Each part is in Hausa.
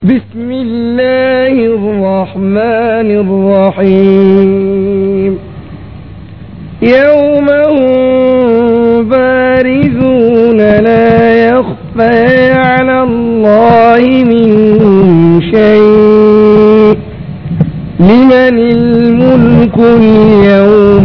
بسم الله الرحمن الرحيم يوم هم بارزون لا يخفى على الله منهم شيء لمن الملك اليوم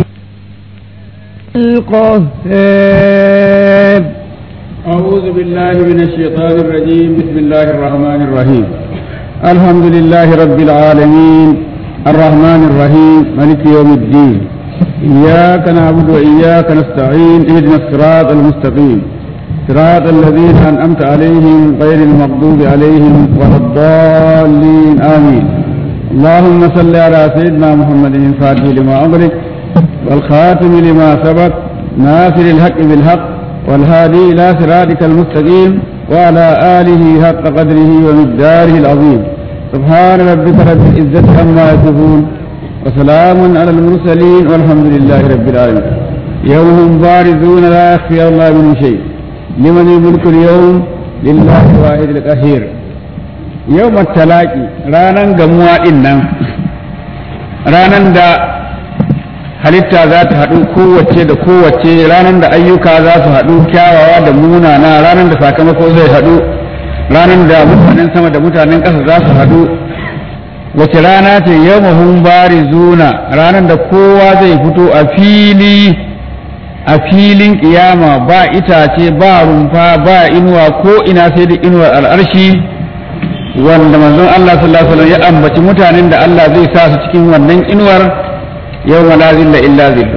القهار أعوذ بالله من الشيطان الرجيم بسم الله الرحمن الرحيم الحمد لله رب العالمين الرحمن الرحيم ملك يوم الدين إياك نعبد وإياك نستعين اهدنا الصراط المستقيم صراط الذين أنعمت عليهم غير المغضوب عليهم ولا الضالين آمين اللهم صل على سيدنا محمد الفاتح لما أغلق والخاتم لما سبق ناصر الحق بالحق والهادي إلى صراطك المستقيم وعلى آله حق قدره ومقداره العظيم سبحان ربك رب العزة عما يصفون وسلام على المرسلين والحمد لله رب العالمين يوم هم بارزون لا يخفي الله منه شيء لمن الملك اليوم لله الواحد القهير يوم التلاقي رانا جموا إنا رانا دا halitta za ta haɗu kowace da kowace ranar da ayyuka za su haɗu kyawawa da munana ranar da sakamako zai haɗu ranar da mutanen sama da mutanen ƙasa za su haɗu wace rana ce yau mahun bari zuna ranar da kowa zai fito a fili a filin ƙiyama ba itace ba rumfa ba inuwa ko ina sai da inuwar al'arshi wanda manzon Allah sallallahu alaihi wasallam ya ambaci mutanen da Allah zai sa su cikin wannan inuwar yau la zilla illa zillu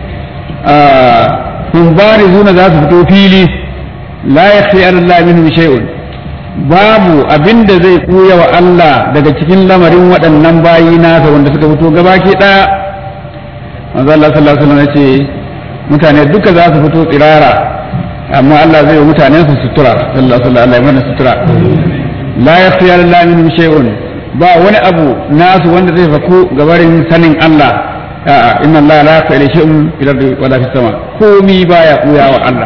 hun bari zuna za su fito fili la yakhfi ala Allah minhum shay'un babu abinda zai kuya wa Allah daga cikin lamarin waɗannan bayi nasa wanda suka fito gabaki ɗaya manzo Allah sallallahu alaihi wasallam yace mutane duka za su fito tsirara amma Allah zai yi mutanen su sutura sallallahu alaihi wasallam sutura la yakhfi ala Allah minhum shay'un ba wani abu nasu wanda zai faku gabarin sanin Allah a'a inna Allah la yakhfa ilayhi shay'un fil ardi wala fis sama komi baya kuya wa Allah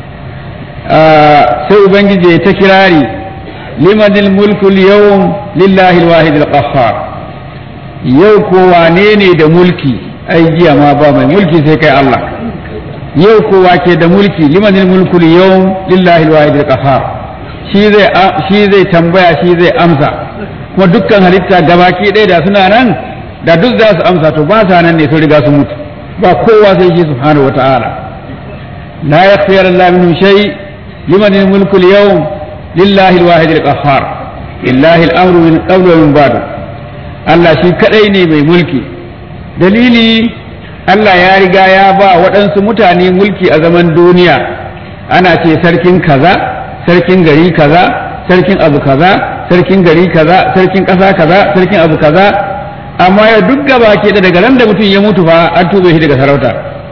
sai ubangiji ta kirari limanil mulku al-yawm lillahi al-wahid al-qahhar yau ko wane ne da mulki ai jiya ma ba mai mulki sai kai Allah yau kowa ke da mulki limanil mulku al-yawm lillahi al-wahid al-qahhar shi zai shi zai tambaya shi zai amsa kuma dukkan halitta gabaki ɗaya da suna nan da duk za su amsa to ba sa nan ne sun riga sun mutu ba kowa sai shi subhanahu wata'ala la yakhfi Allah minhu shay liman al-mulku al-yawm lillahi al-wahid al-qahhar lillahi al-amru min qablu wa min ba'du Allah shi kadai ne mai mulki dalili Allah ya riga ya ba waɗansu mutane mulki a zaman duniya ana ce sarkin kaza sarkin gari kaza sarkin abu kaza sarkin gari kaza sarkin ƙasa kaza sarkin abu kaza amma ya duk gaba ke da daga ran da mutum ya mutu fa an tube shi daga sarauta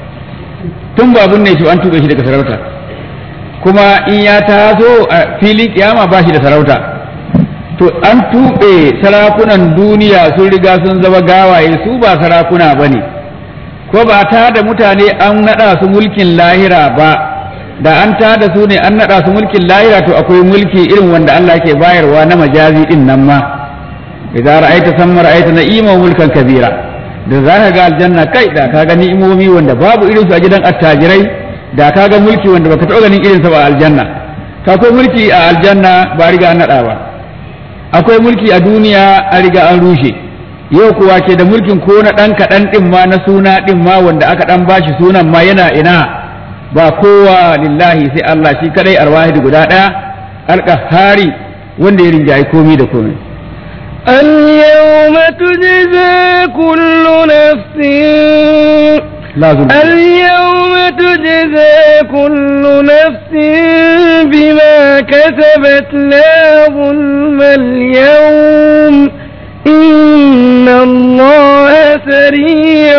tun ba ne shi an tube shi daga sarauta kuma in ya taso a filin kiyama ba shi da sarauta to an tube sarakunan duniya sun riga sun zama gawaye su ba sarakuna ba ne ko ba ta da mutane an naɗa su mulkin lahira ba da an ta da su ne an naɗa su mulkin lahira to akwai mulki irin wanda Allah ke bayarwa na majazi din nan ma idza ra'aita samma ra'aita na'ima mulkan kabira da zaka ga aljanna kai da ka ga ni'imomi wanda babu irin su a gidan attajirai da ka ga mulki wanda baka taɓa ganin irin sa ba a aljanna ka akwai mulki a aljanna ba riga an nada ba akwai mulki a duniya an riga an rushe yau kuwa ke da mulkin ko na dan kaɗan din ma na suna din ma wanda aka dan bashi sunan ma yana ina ba kowa lillahi sai Allah shi kadai arwahidi guda ɗaya alƙahari wanda ya rinjayi komai da komai اليوم تجزى كل نفس لا ظلم اليوم تجزى كل نفس بما كسبت لا ظلم اليوم إن الله سريع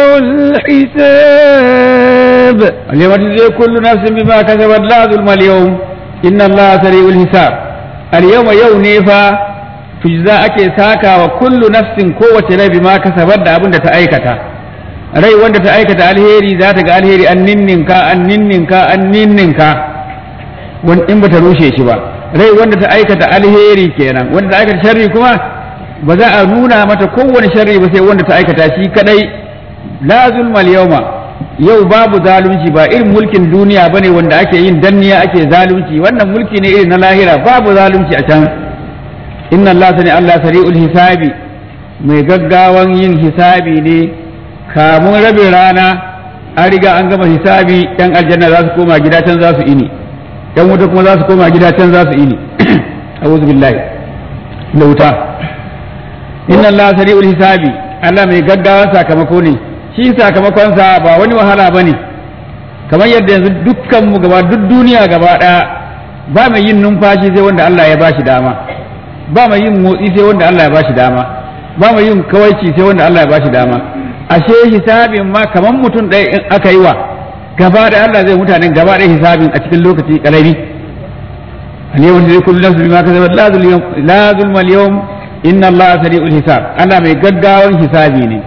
الحساب اليوم تجزي كل نفس بما كسبت لا ظلم اليوم إن الله سريع الحساب اليوم يوم نيفا tujza ake saka wa kullu nafsin kowace rai bima kasabar da abin da ta aikata rai wanda ta aikata alheri za ta ga alheri an ninninka an ninninka an ninninka wani in bata rushe shi ba rai wanda ta aikata alheri kenan wanda ta aikata sharri kuma ba za a nuna mata kowane sharri ba sai wanda ta aikata shi kadai la zulmal yawma yau babu zalunci ba irin mulkin duniya bane wanda ake yin danniya ake zalunci wannan mulki ne irin na lahira babu zalunci a can inna Allah sani Allah sari'ul hisabi mai gaggawan yin hisabi ne kamun rabin rana an riga an gama hisabi yan aljanna za su koma gida can za su ini yan wuta kuma za su koma gida can za su ini a'udhu billahi da wuta inna Allah sari'ul hisabi Allah mai gaggawan sakamako ne shi sakamakonsa ba wani wahala bane kamar yadda yanzu dukkan mu gaba duk duniya gaba daya ba mai yin numfashi sai wanda Allah ya bashi dama ba mai yin motsi sai wanda Allah ya bashi dama ba mai yin kawaici sai wanda Allah ya bashi dama ashe hisabin ma kaman mutum ɗaya in aka yi wa gaba da Allah zai mutanen gaba da hisabin a cikin lokaci karami al-yawma zai kullu nafsin bima kasabat la zulma la zulma al-yawm inna Allah sari'ul hisab Allah mai gaggawan hisabi ne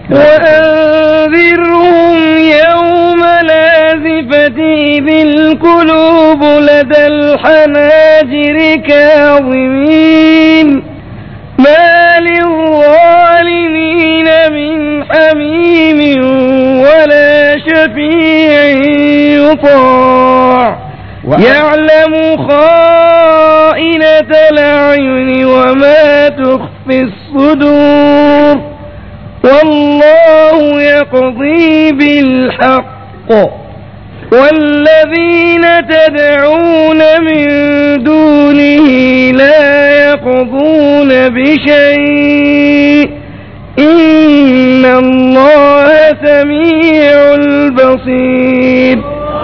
وأنذرهم يوم لازفة إذ القلوب لدى الحناجر كاظمين ما للظالمين من حميم ولا شفيع يطاع يعلم خائنة الأعين وما تخفي الصدور والله يقضي بالحق والذين تدعون من دونه لا يقضون بشيء إن الله سميع البصير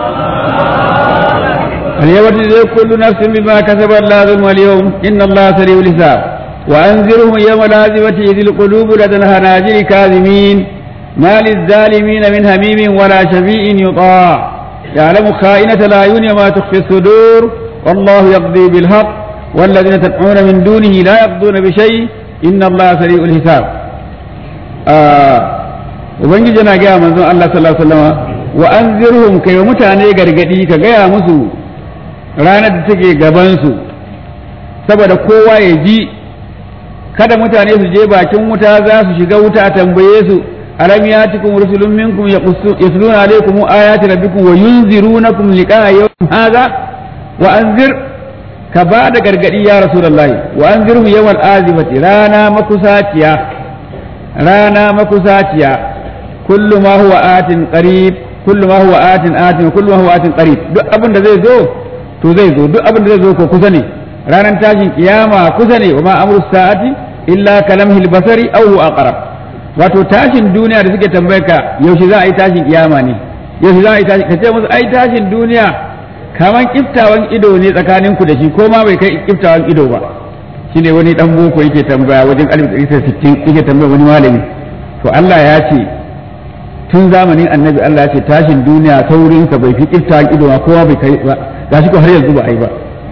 اليوم تجزي كل نفس بما كسبت لا ظلم اليوم إن الله سريع الحساب وأنذرهم يوم الآزفة إذ القلوب لدى الهناجر كاظمين ما للظالمين من هميم ولا شفيع يطاع يعلم خائنة الأعين وما تخفي الصدور والله يقضي بالحق والذين تدعون من دونه لا يقضون بشيء إن الله سريع الحساب ubangiji yana gaya manzon Allah sallallahu alaihi wasallam wa anzirhum kai mutane gargadi ka gaya musu ranar da take gaban su saboda kowa ya ji kada mutane su je bakin wuta za su shiga wuta a tambaye su alam yatikum rusulun minkum yasluna alaykum ayati rabbikum wa yunzirunakum liqa'a yawm hadha wa anzir ka ba da gargadi ya rasulullahi wa anzirhum yawmal azifati rana makusaciya rana makusaciya kullu ma huwa atin qarib kullu ma huwa atin atin kullu ma huwa atin qarib duk abin da zai zo to zai zo duk abin da zai zo ko kusa ne ranar tashin kiyama kusa ne wa ma amru sa'ati illa kalamhil basari aw huwa aqrab wato tashin duniya da suke tambayar ka yaushe za a yi tashin kiyama ne yaushe za a yi tashin ka ce musu ai tashin duniya kaman kiftawan ido ne tsakanin ku da shi ko ma bai kai kiftawan ido ba shine wani dan boko yake tambaya wajen 1960 yake tambaya wani malami to Allah ya ce tun zamanin annabi Allah ya ce tashin duniya saurin ka bai fi kiftawan ido ma kowa bai kai ba gashi ko har yanzu ba ai ba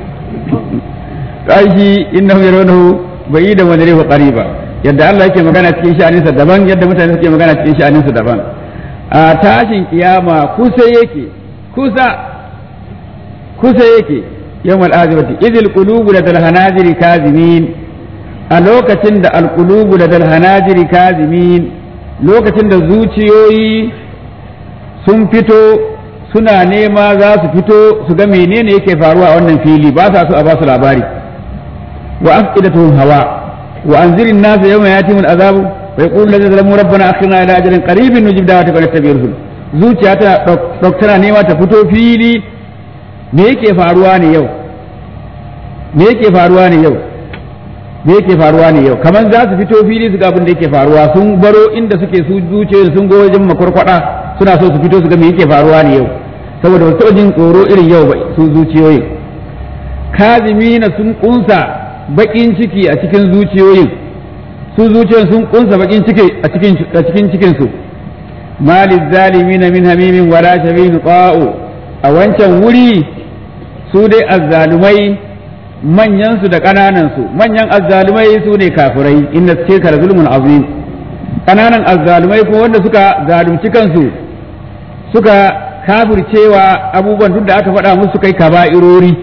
kashi innahu yarawnahu ba'idan wa darihu qariba yadda Allah yake magana cikin sha'aninsa daban yadda mutane suke magana cikin sha'aninsa daban a tashin kiyama kusa yake kusa kusa yake yawmal azibati idil qulubu ladal hanajiri kazimin a lokacin da alqulubu ladal hanajiri kazimin lokacin da zuciyoyi sun fito suna nema za su fito su ga menene yake faruwa a wannan fili ba sa so a ba su labari wa afidatuhum hawa wa anzirin nas yawma yatihim al'azab wa yaqulu alladhina zalamu rabbana akhirna ila ajalin qaribin nujib da'wataka wa nattabi'ir rusul zuciya ta doktana nema ta fito fili me yake faruwa ne yau me yake faruwa ne yau me yake faruwa ne yau kamar za su fito fili su ga abin da yake faruwa sun baro inda suke su zuciyoyi sun go wajen makwarkwada suna so su fito su ga me yake faruwa ne yau saboda ba su jin tsoro irin yau ba su zuciyoyin kazimina sun kunsa bakin ciki a cikin zuciyoyin su zuciyoyin sun kunsa bakin ciki a cikin a cikin cikin su maliz zalimin min hamimin wala shabin qa'u a wancan wuri su dai azzalumai manyan su da kananan su manyan azzalumai su ne kafirai inna shirka zulmun azim kananan azzalumai ko wanda suka zalunci kansu suka kafircewa abubuwan duk da aka faɗa musu kai kaba'irori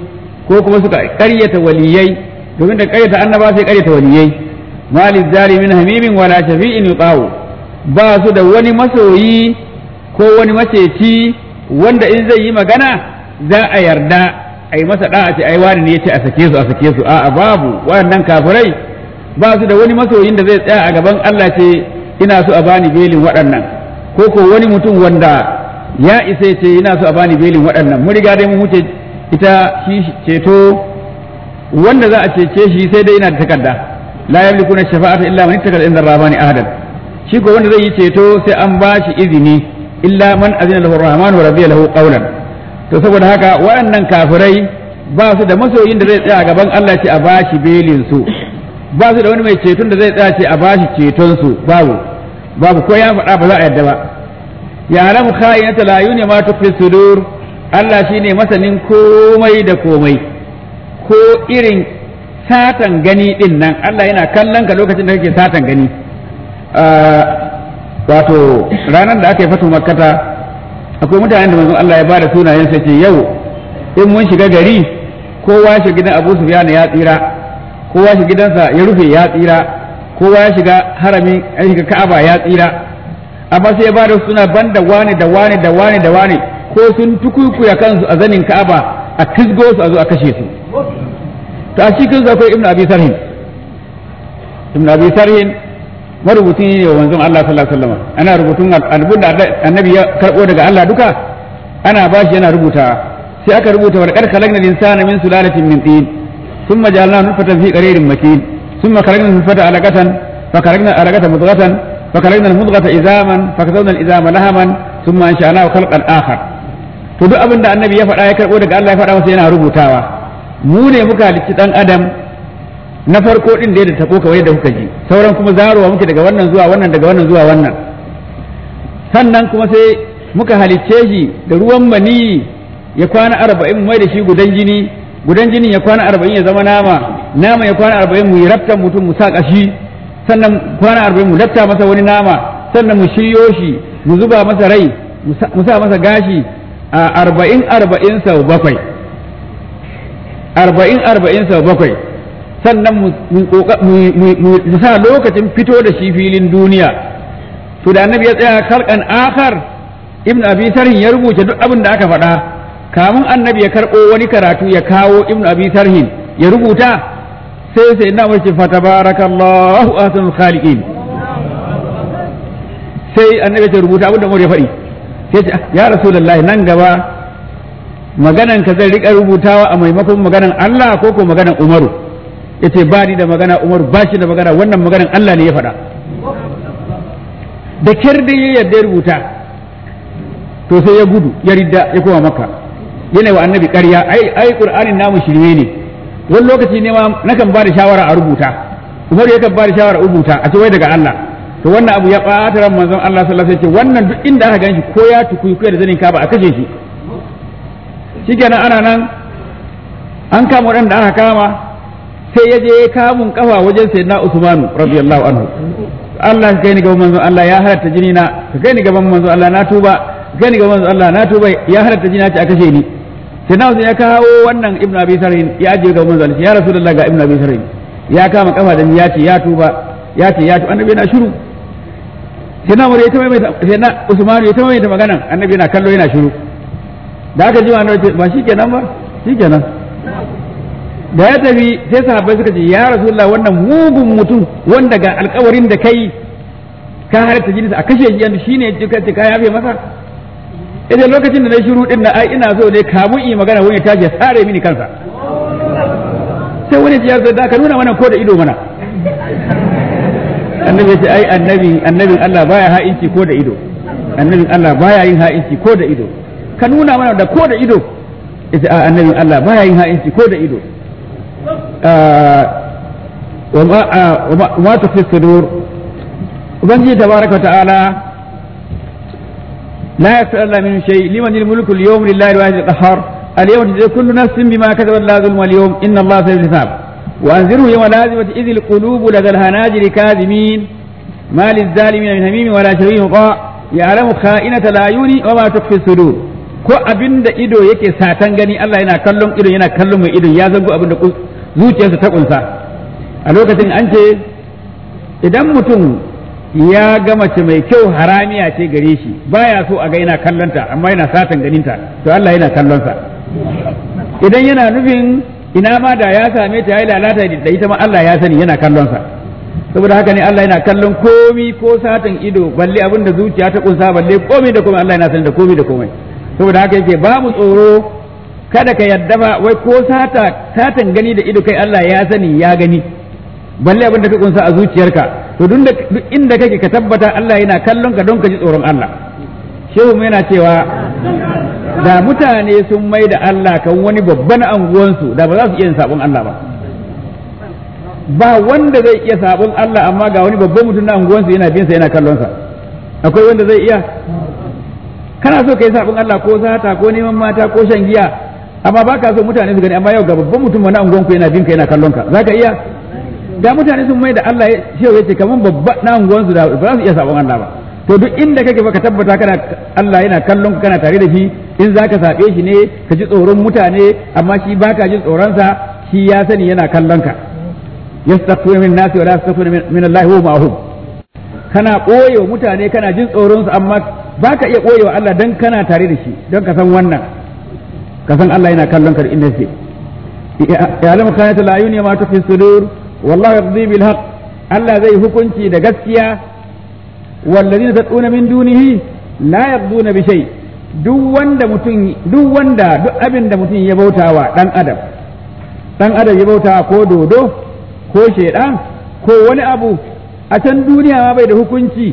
ko kuma suka ƙaryata waliyai domin da ƙaryata annaba sai ƙaryata waliyai malil zalimin hamimin wala shafi'in yuqawu ba su da wani masoyi ko wani maceci wanda in zai yi magana za a yarda a yi masa da'a ce ai wani ne ya ce a sake su a sake su a'a babu waɗannan kafirai ba su da wani masoyin da zai tsaya a gaban Allah ce ina so a bani belin waɗannan ko ko wani mutum wanda ya isa ce ina so a bani belin waɗannan mun riga dai mun wuce ita shi ceto wanda za a cece shi sai dai ina da takarda la yamlikuna shafa'ata illa man ittaka inda rahmani ahadan shi ko wanda zai yi ceto sai an ba shi izini illa man azina lahu rahman wa radiya lahu qawlan to saboda haka waɗannan kafirai ba su da masoyin da zai tsaya a gaban Allah ce a ba shi belin su ba su da wani mai ceton da zai tsaya ce a ba shi ceton su babu babu ko ya faɗa ba za a yadda ba ya alamu khayinata la yuni ma tukfi sudur Allah shine masanin komai da komai ko irin satan gani din nan Allah yana kallon ka lokacin da kake satan gani wato ranar da aka yi fatu makkata akwai mutanen da manzon Allah ya bada sunayen sa ce yau in mun shiga gari kowa shi gidan Abu Sufyan ya tsira kowa shi gidansa ya rufe ya tsira kowa ya shiga harami ya shiga Ka'aba ya tsira amma sai ya bada suna banda wani da wani da wani da wani ko sun tukukuya kansu a zanin Ka'aba a tisgo su a zo a kashe su to a cikin su akwai Ibn Abi Sarhin Ibn Abi Sarhin marubuci ne wa manzon Allah sallallahu alaihi wasallam ana rubutun albun da annabi ya karbo daga Allah duka ana bashi yana rubuta sai aka rubuta wa qad khalaqna al-insana min sulalatin min tin thumma ja'alnahu nutfatan fi qararin makin thumma khalaqna al-nutfata alaqatan fa khalaqna alaqata mudghatan fa khalaqna al-mudghata izaman fa kasawna al-izama lahaman thumma ansha'nahu khalqan akhar to duk abin da annabi ya faɗa ya karbo daga Allah ya faɗa masa yana rubutawa mu ne muka halicci dan adam na farko din da ya tako kawai da kuka ji sauran kuma zarowa muke daga wannan zuwa wannan daga wannan zuwa wannan sannan kuma sai muka halicce shi da ruwan mani ya kwana arba'in mai da shi gudan jini gudan jinin ya kwana arba'in ya zama nama nama ya kwana arba'in mu yi raftan mutum mu sa kashi sannan kwana arba'in mu lafta masa wani nama sannan mu shiryo shi mu zuba masa rai mu sa masa gashi a arba'in arba'in sau bakwai arba'in arba'in sau bakwai sannan mu sa lokacin fito da shi filin duniya to da annabi ya tsaya kalkan akhar ibn abi sarhin ya rubuta duk abin da aka faɗa kamun annabi ya karɓo wani karatu ya kawo ibn abi sarhin ya rubuta sai sai na wace fatabarakallahu ahsanul khaliqin sai annabi ya rubuta abin da mu ya faɗi sai ce ya rasulullahi nan gaba maganan ka zai rika rubutawa a maimakon maganan Allah ko ko maganan Umaru yace ba ni da magana Umar ba shi da magana wannan maganan Allah ne ya faɗa da kyar da ya yarda rubuta to sai ya gudu ya ridda ya koma makka yana wa annabi ƙarya ai ai qur'anin namu shirme ne wani lokaci ne ma nakan ba da shawara a rubuta Umar yakan ba da shawara a rubuta a ce wai daga Allah to wannan abu ya ɓata ran manzon Allah sallallahu alaihi wasallam wannan duk inda aka ganshi ko ya tukuyi da zanin ka ba a kashe shi shikenan ana nan an kama waɗanda aka kama sai ya je ya kamun kafa wajen sayyidina Usman radiyallahu anhu Allah ka kai ni gaban manzon Allah ya halatta jini na ka kai ni gaban manzon Allah na tuba ka kai ni gaban manzon Allah na tuba ya halatta jini na ce a kashe ni sai na ya kawo wannan ibnu abi sarin ya ajiye gaban manzon Allah ya rasulullah ga ibnu abi sarin ya kama kafa da ni ya ce ya tuba ya ce ya tuba annabi yana shiru sai na ya ta mai sai na Usman ya ta mai ta magana annabi yana kallo yana shiru da aka ji wa annabi ba shikenan ba shikenan da ya tafi sai sahabbai suka ce ya rasulullah wannan mugun mutum wanda ga alkawarin da kai ka halatta jini a kashe shi yanzu shine ka ce ka yafe masa idan lokacin da na shiru din na ai ina so ne kamun yi magana wani tashi ya tsare mini kansa sai wani ya ce da ka nuna mana ko da ido mana annabi ya ce ai annabi annabin Allah baya ha'inci ko da ido annabin Allah baya yin ha'inci ko da ido ka nuna mana da ko da ido ita annabin Allah baya yin ha'inci ko da ido وما تخفي الصدور وبنجي تبارك وتعالى لا يسأل الله من شيء لمن الملك اليوم لله الواحد القهار اليوم تجزي كل نفس بما كسبت لا ظلم اليوم إن الله سيجزي الحساب وأنذره يوم لازمة إذ القلوب لدى الهناجر كاذمين ما للظالمين من هميم ولا شفيع مطاع يعلم خائنة الأعين وما تخفي الصدور ko abin da ido yake satan gani Allah yana kallon idon yana kallon mai idon ya zango abin da zuciyarsa ta kunsa a lokacin an ce idan mutum ya ga mace mai kyau haramiya ce gare shi baya so a ga yana kallonta amma yana satan ganinta to Allah yana kallonsa idan yana nufin ina ma da ya same ta yayi lalata da ita ma Allah ya sani yana kallonsa saboda haka ne Allah yana kallon komi ko satan ido balle abin da zuciya ta kunsa balle komai da komai Allah yana sani da komai da komai saboda haka yake ba mu tsoro kada ka yadda ba wai ko sata satan gani da ido kai Allah ya sani ya gani balle abin da ka kunsa a zuciyarka to duk inda kake ka tabbata Allah yana kallon ka don ka ji tsoron Allah shehu yana cewa da mutane sun mai da Allah kan wani babban anguwansu da ba za su iya yin sabon Allah ba ba wanda zai iya sabon Allah amma ga wani babban mutum na anguwansu yana bin sa yana kallon sa akwai wanda zai iya kana so kai sabon Allah ko sata ko neman mata ko shan giya amma baka so mutane su gani amma yau ga babban mutum wani anguwanku yana bin ka yana kallon ka zaka iya da mutane sun mai da Allah shi yace kaman babba na unguwansu da ba za su iya sabon Allah ba to duk inda kake baka tabbata kana Allah yana kallon ka kana tare da shi in zaka sabe shi ne ka ji tsoron mutane amma shi baka jin tsoron sa shi ya sani yana kallon ka yastaghfiru min nasi wa la yastaghfiru min Allah huwa ma'hum kana koyo mutane kana jin tsoron su amma baka iya koyo Allah dan kana tare da shi don ka san wannan ka san Allah yana kallon ka da inda yake ya alamu kanata la ayuni ma tufi sudur wallahu yaqdi bil haqq Allah zai hukunci da gaskiya wallazina tad'una min dunihi la yaqduna bi shay duk wanda mutum duk wanda duk abin da mutum ya bautawa dan adam dan adam ya bautawa ko dodo ko shedan ko wani abu a can duniya ma bai da hukunci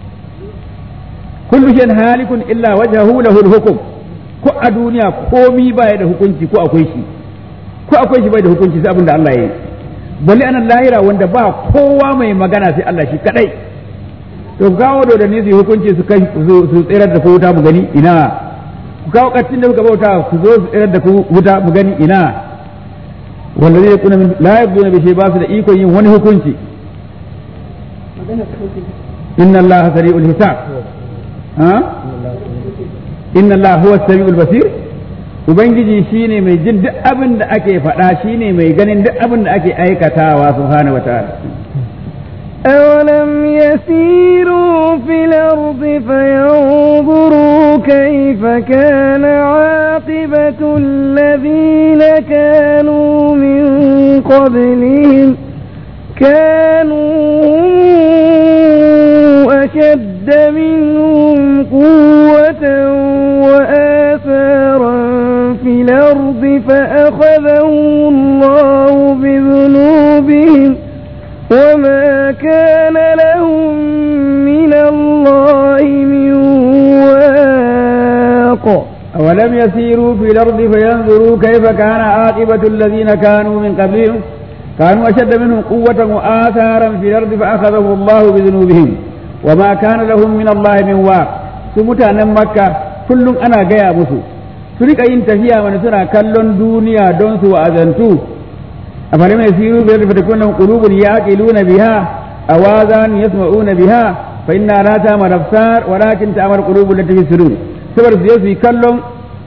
kullu shay'in halikun illa wajhahu lahu al-hukm ko a duniya komi baya da hukunci ko akwai shi ko akwai shi bai da hukunci sai abin da Allah ya yi balle anan lahira wanda ba kowa mai magana sai Allah shi kadai to kawo da ni su hukunci su kai su tsirar da ku wuta mu gani ina ku kawo kattin da kuka bauta ku zo su tsirar da ku wuta mu gani ina wanda zai kuna min la yabduna bi shay ba su da ikon yin wani hukunci inna Allah sari'ul hisab ha inna Allah huwa as-sami'ul basir Ubangiji shi ne mai jin duk abin da ake faɗa shi ne mai ganin duk abin da ake aikatawa subhanahu wa ta'ala. أولم يسيروا في الأرض فينظروا كيف كان عاقبة الذين كانوا من قبلهم كانوا أشد منهم قوة وآثارا في الأرض فأخذهم الله بذنوبهم وما كان لهم من الله من واق أولم يسيروا في الأرض فينظروا كيف كان عاقبة الذين كانوا من قبلهم كانوا أشد منهم قوة وآثارا في الأرض فأخذهم الله بذنوبهم وما كان لهم من الله من واق سمتانا مكة كل أنا جاي مسو سرق إن تفيا من سنة كلون دنيا دون سوى أذنتو أفلم يسيروا في الأرض فتكون لهم قلوب يعقلون بها أواذان يسمعون بها فإنها لا تعمل أبصار ولكن تعمل قلوب التي في الصدور سبر سيوسي كلهم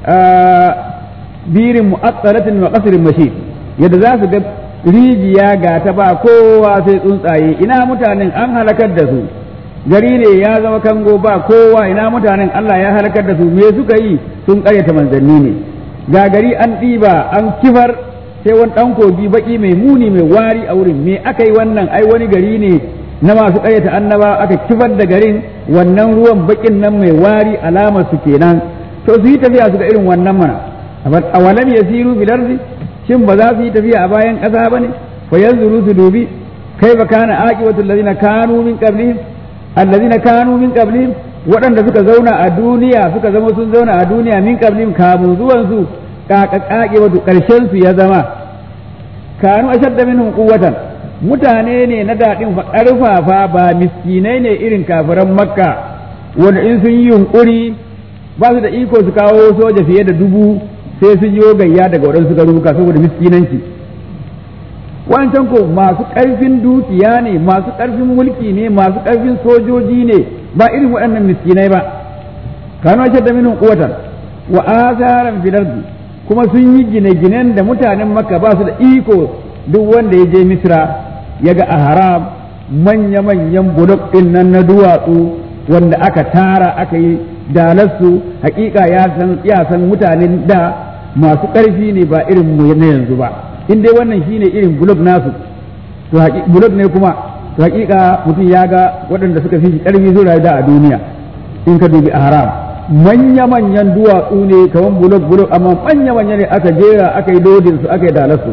birin mu'attalatin wa qasrin mashid yadda za su ga rijiya ga ta ba kowa sai tsuntsaye ina mutanen an halakar da su gari ne ya zama kango ba kowa ina mutanen Allah ya halakar da su me suka yi sun karyata manzanni ne ga gari an ɗiba an kifar sai wani ɗan kogi baki mai muni mai wari a wurin me aka yi wannan ai wani gari ne na masu karyata annaba aka kifar da garin wannan ruwan bakin nan mai wari alamar su kenan to su yi tafiya su ga irin wannan mana awalam yasiru fil ardi shin ba za su yi tafiya a bayan ƙasa ba ne fa yanzuru su dubi kai ba kana aqibatu allazina kanu min qablihim allazina kanu min qablihim waɗanda suka zauna a duniya suka zama sun zauna a duniya min qablihim kamun zuwan su kaka aqibatu karshen su ya zama kanu ashadda minhum quwwatan mutane ne na daɗin ƙarfafa ba miskinai ne irin kafiran makka wanda in sun yi yunƙuri ba su da iko su kawo soja fiye da dubu sai sun yi gayya daga waɗansu garuruka saboda miskinanci wancan ko masu ƙarfin dukiya ne masu ƙarfin mulki ne masu ƙarfin sojoji ne ba irin waɗannan miskinai ba kanu ashadda minhum quwwatan wa azaran fil ardi kuma sun yi gine-ginen da mutanen makka ba su da iko duk wanda ya je misra ya ga a haram manya-manyan bulok ɗin nan na duwatsu wanda aka tara aka yi dalarsu hakika ya san ya san mutanen da masu ƙarfi ne ba irin mu na yanzu ba in dai wannan shine irin bulok nasu to bulok ne kuma to hakika mutum ya ga waɗanda suka fi shi ƙarfi su rayu da a duniya in ka dubi a haram manya-manyan duwatsu ne kamar bulok-bulok amma manya-manya ne aka jera aka yi dodin su aka yi dalarsu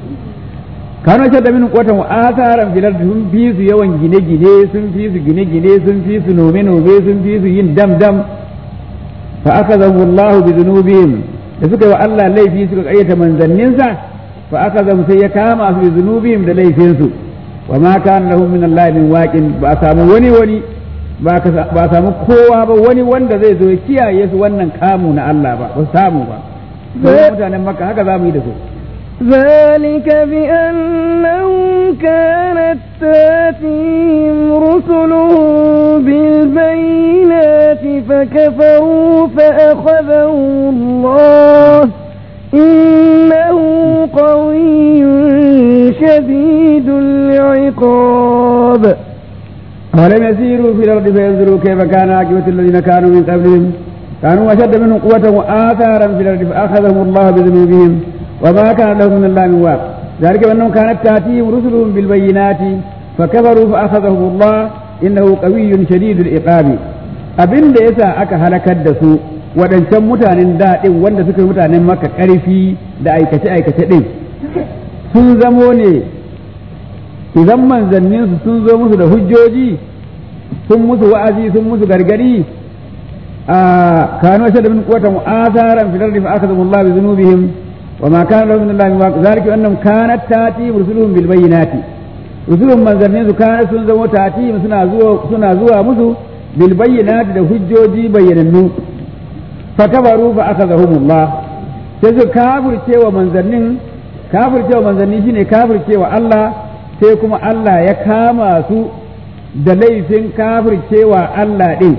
kano shi da min kwatan asaran filar sun fi su yawan gine-gine sun fi su gine-gine sun fi su nome-nome sun fi su yin dam-dam fa aka zamu Allah bi zunubihim da suka yi wa Allah laifi suka karyata manzanninsa fa aka zamu sai ya kama su bi zunubihim da laifinsu wa ma kana lahum min Allah min waqin ba samu wani wani ba samu kowa ba wani wanda zai zo ya kiyaye su wannan kamu na Allah ba ba samu ba sai mutanen makka haka za mu yi da su ذلك بأنه كانت تاتيهم رسلهم بالبينات فكفروا فأخذهم الله إنه قوي شديد العقاب أولم يسيروا في الأرض فينظروا كيف كان عاقبة الذين كانوا من قبلهم كانوا أشد منهم قوة وآثارا في الأرض فأخذهم الله بذنوبهم وما كان لهم من الله من واق ذلك بأنهم كانت تأتيهم رسلهم بالبينات فكفروا فأخذهم الله إنه قوي شديد العقاب abin da yasa aka halakar da su waɗancan mutanen daɗin wanda suka yi mutanen maka ƙarfi da aikace-aikace ɗin sun zamo ne idan manzanninsu sun zo musu da hujjoji sun musu wa'azi sun musu gargadi a kanu ashad min quwwatan wa atharan fil ardi fa akhadhahum Allah bi dhunubihim wa ma kana lahum min Allah min waq zalika annahum kanat tati rusuluhum bil bayyinati rusulun manzanninsu kana sun zamo tati suna zuwa suna zuwa musu bil bayyinati da hujjoji bayyanannu fa kabaru fa akhadhahum Allah sai su kafirce wa manzannin kafirce wa manzanni shine kafirce wa Allah sai kuma Allah ya kama su da laifin kafircewa Allah ɗin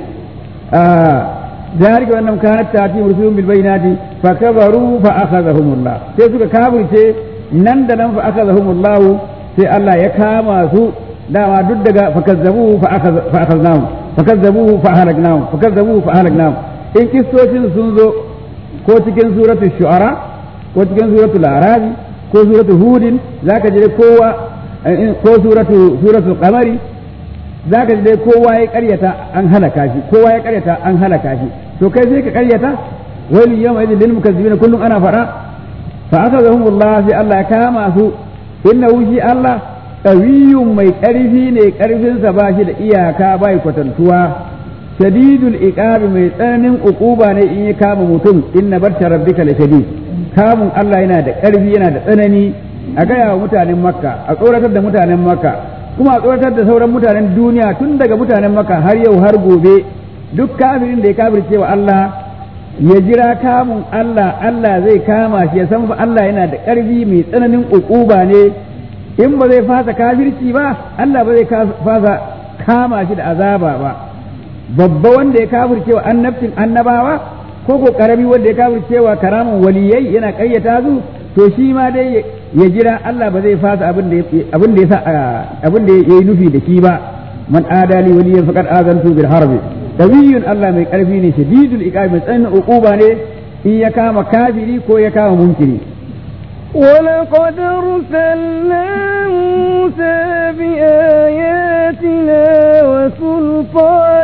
ذلك أنهم كانت تأتيهم رسلهم بالبينات فكبروا فأخذهم الله sai suka kafirce nan da nan fa akhadhahum Allah sai Allah ya kama su dama duk daga fakazzabu fa akhadnahum fakazzabu fa halaknahum fakazzabu fa halaknahum in kistocin sun zo ko cikin suratul shu'ara ko cikin suratul arabi ko suratul hudin zaka je kowa ko suratu suratul qamari zaka dai kowa ya karyata an halaka shi kowa ya karyata an halaka shi to kai sai ka karyata wal yawma idil lil mukazzibin kullum ana fara fa akhadhahum Allah sai Allah ya kama su innahu shi Allah qawiyyun mai karfi ne karfin sa ba shi da iyaka bai kwatantuwa shadidul iqabi mai tsananin uquba ne in ya kama mutum inna barsha rabbika la shadid kamun Allah yana da karfi yana da tsanani a gaya wa mutanen makka a tsoratar da mutanen makka kuma a tsoratar da sauran mutanen duniya tun daga mutanen makka har yau har gobe duk kafirin da ya kafirce wa Allah ya jira kamun Allah Allah zai kama shi ya san fa Allah yana da ƙarfi mai tsananin uquba ne in ba zai fasa kafirci ba Allah ba zai fasa kama shi da azaba ba babba wanda ya kafirce wa annabcin annabawa ko ko karami wanda ya kafirce wa karamin waliyai yana ƙayyata su to shi ma dai ya jira Allah ba zai fasa abin da abin da abin da yayi nufi da shi ba man adali waliyan faqad azantu bil harbi qawiyyun Allah mai karfi ne shadidul iqab mai tsananin uquba ne in ya kama kafiri ko ya kama munkiri ولقد أرسلنا موسى بآياتنا وسلطان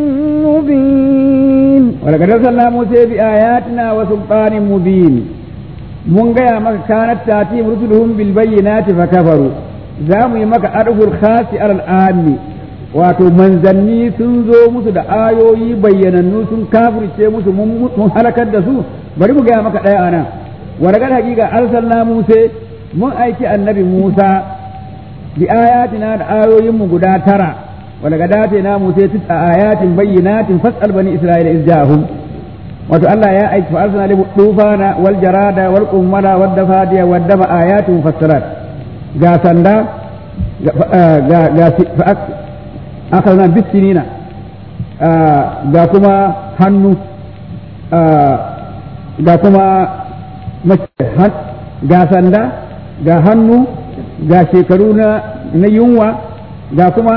مبين ولقد أرسلنا موسى بآياتنا وسلطان مبين mun gaya maka kanat tati rusuluhum bil bayyinati fa kafaru za mu yi maka arhul khasi alal ammi wato manzanni sun zo musu da ayoyi bayyanannu sun kafirce musu mun halakar da su bari mu gaya maka ɗaya anan waragar hakika arsalna musa mun aiki annabi musa bi ayatina da ayoyin mu guda tara walaga dace na musa tis'a ayatin bayyinatin fas'al bani isra'ila izjahum wato Allah ya aiki fa'arsana li tufana wal jarada wal qummala wad dafadiya wad dama ayatun mufassirat ga sanda ga ga akhadna bisinina ga kuma hannu ga kuma mace ga sanda ga hannu ga shekaru na yunwa ga kuma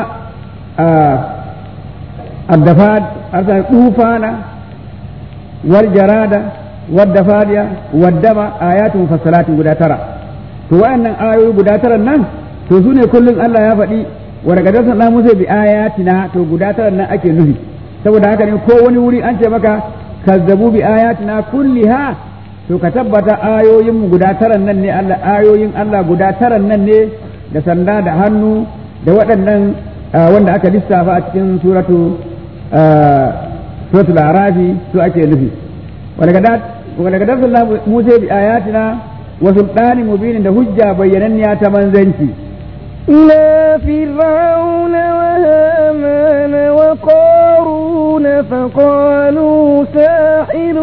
addafad arsa tufana wal jarada wadda fadiya waddama ayatun fassalatin guda tara to wayannan ayoyi guda tara nan to su ne kullum Allah ya faɗi wa daga dasa na musa bi ayatina to guda tara nan ake nufi saboda haka ne ko wani wuri an ce maka kazzabu bi ayatina kulliha to ka tabbata ayoyin mu guda tara nan ne Allah ayoyin Allah guda tara nan ne da sanda da hannu da waɗannan wanda aka lissafa a cikin suratu suratul arafi su ake nufi ولقد أرسلنا موسى بآياتنا وسلطان مبين ده حجة بينني تمنزنتي إلى فرعون وهامان وقارون فقالوا ساحر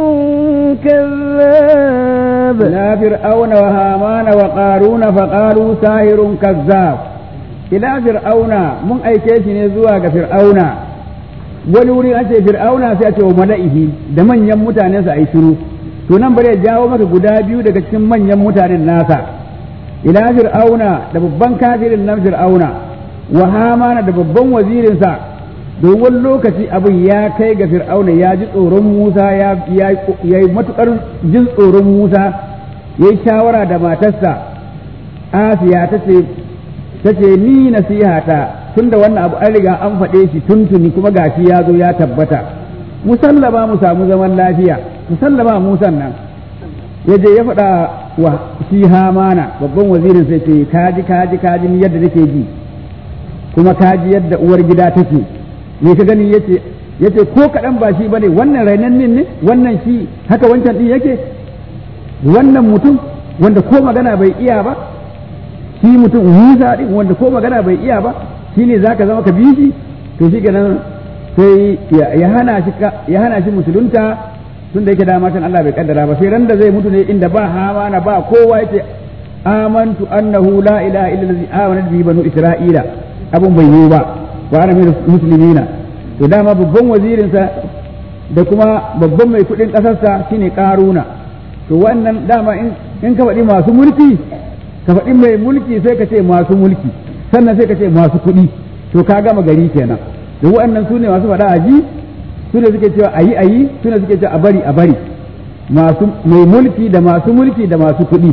كذاب إلى فرعون وهامان وقارون فقالوا ساحر كذاب إلى فرعون من أي كيش نزوى فرعون wani wuri an ce fir'auna sai a ce wa mala'ihi da manyan mutanensa a yi shiru to nan bari ya jawo maka guda biyu daga cikin manyan mutanen nasa ila fir'auna da babban kafirin nan fir'auna wa hamana da babban wazirinsa domin lokaci abin ya kai ga fir'auna ya ji tsoron musa ya yi matukar jin tsoron musa ya yi shawara da matarsa asiya ta ce ni nasihata tun da wannan abu an riga an faɗe shi tuntuni kuma gashi ya zo ya tabbata musallama mu samu zaman lafiya musallama musan nan ya je ya faɗa wa shi hamana babban wazirin sai ce kaji kaji kaji ni yadda nake ji kuma kaji yadda uwar gida take me ka gani yace yace ko kaɗan ba shi bane wannan rainannin ne wannan shi haka wancan din yake wannan mutum wanda ko magana bai iya ba shi mutum Musa din wanda ko magana bai iya ba shi ne zaka zama ka bi shi to shi kenan sai ya hana shi ya hana shi musulunta tun da yake dama kan Allah bai kaddara ba sai ran da zai mutu ne inda ba hamana ba kowa yake amantu annahu la ilaha illa allazi amana bihi banu isra'ila abun bai yi ba wa ana min muslimina to dama babban wazirin sa da kuma babban mai kudin kasarsa shine karuna to wannan dama in in ka faɗi masu mulki ka faɗi mai mulki sai ka ce masu mulki sannan sai ka ce masu kuɗi to ka gama gari kenan da waɗannan su ne masu faɗa a ji su ne suke cewa a yi a yi su ne suke cewa a bari a bari masu mai mulki da masu mulki da masu kuɗi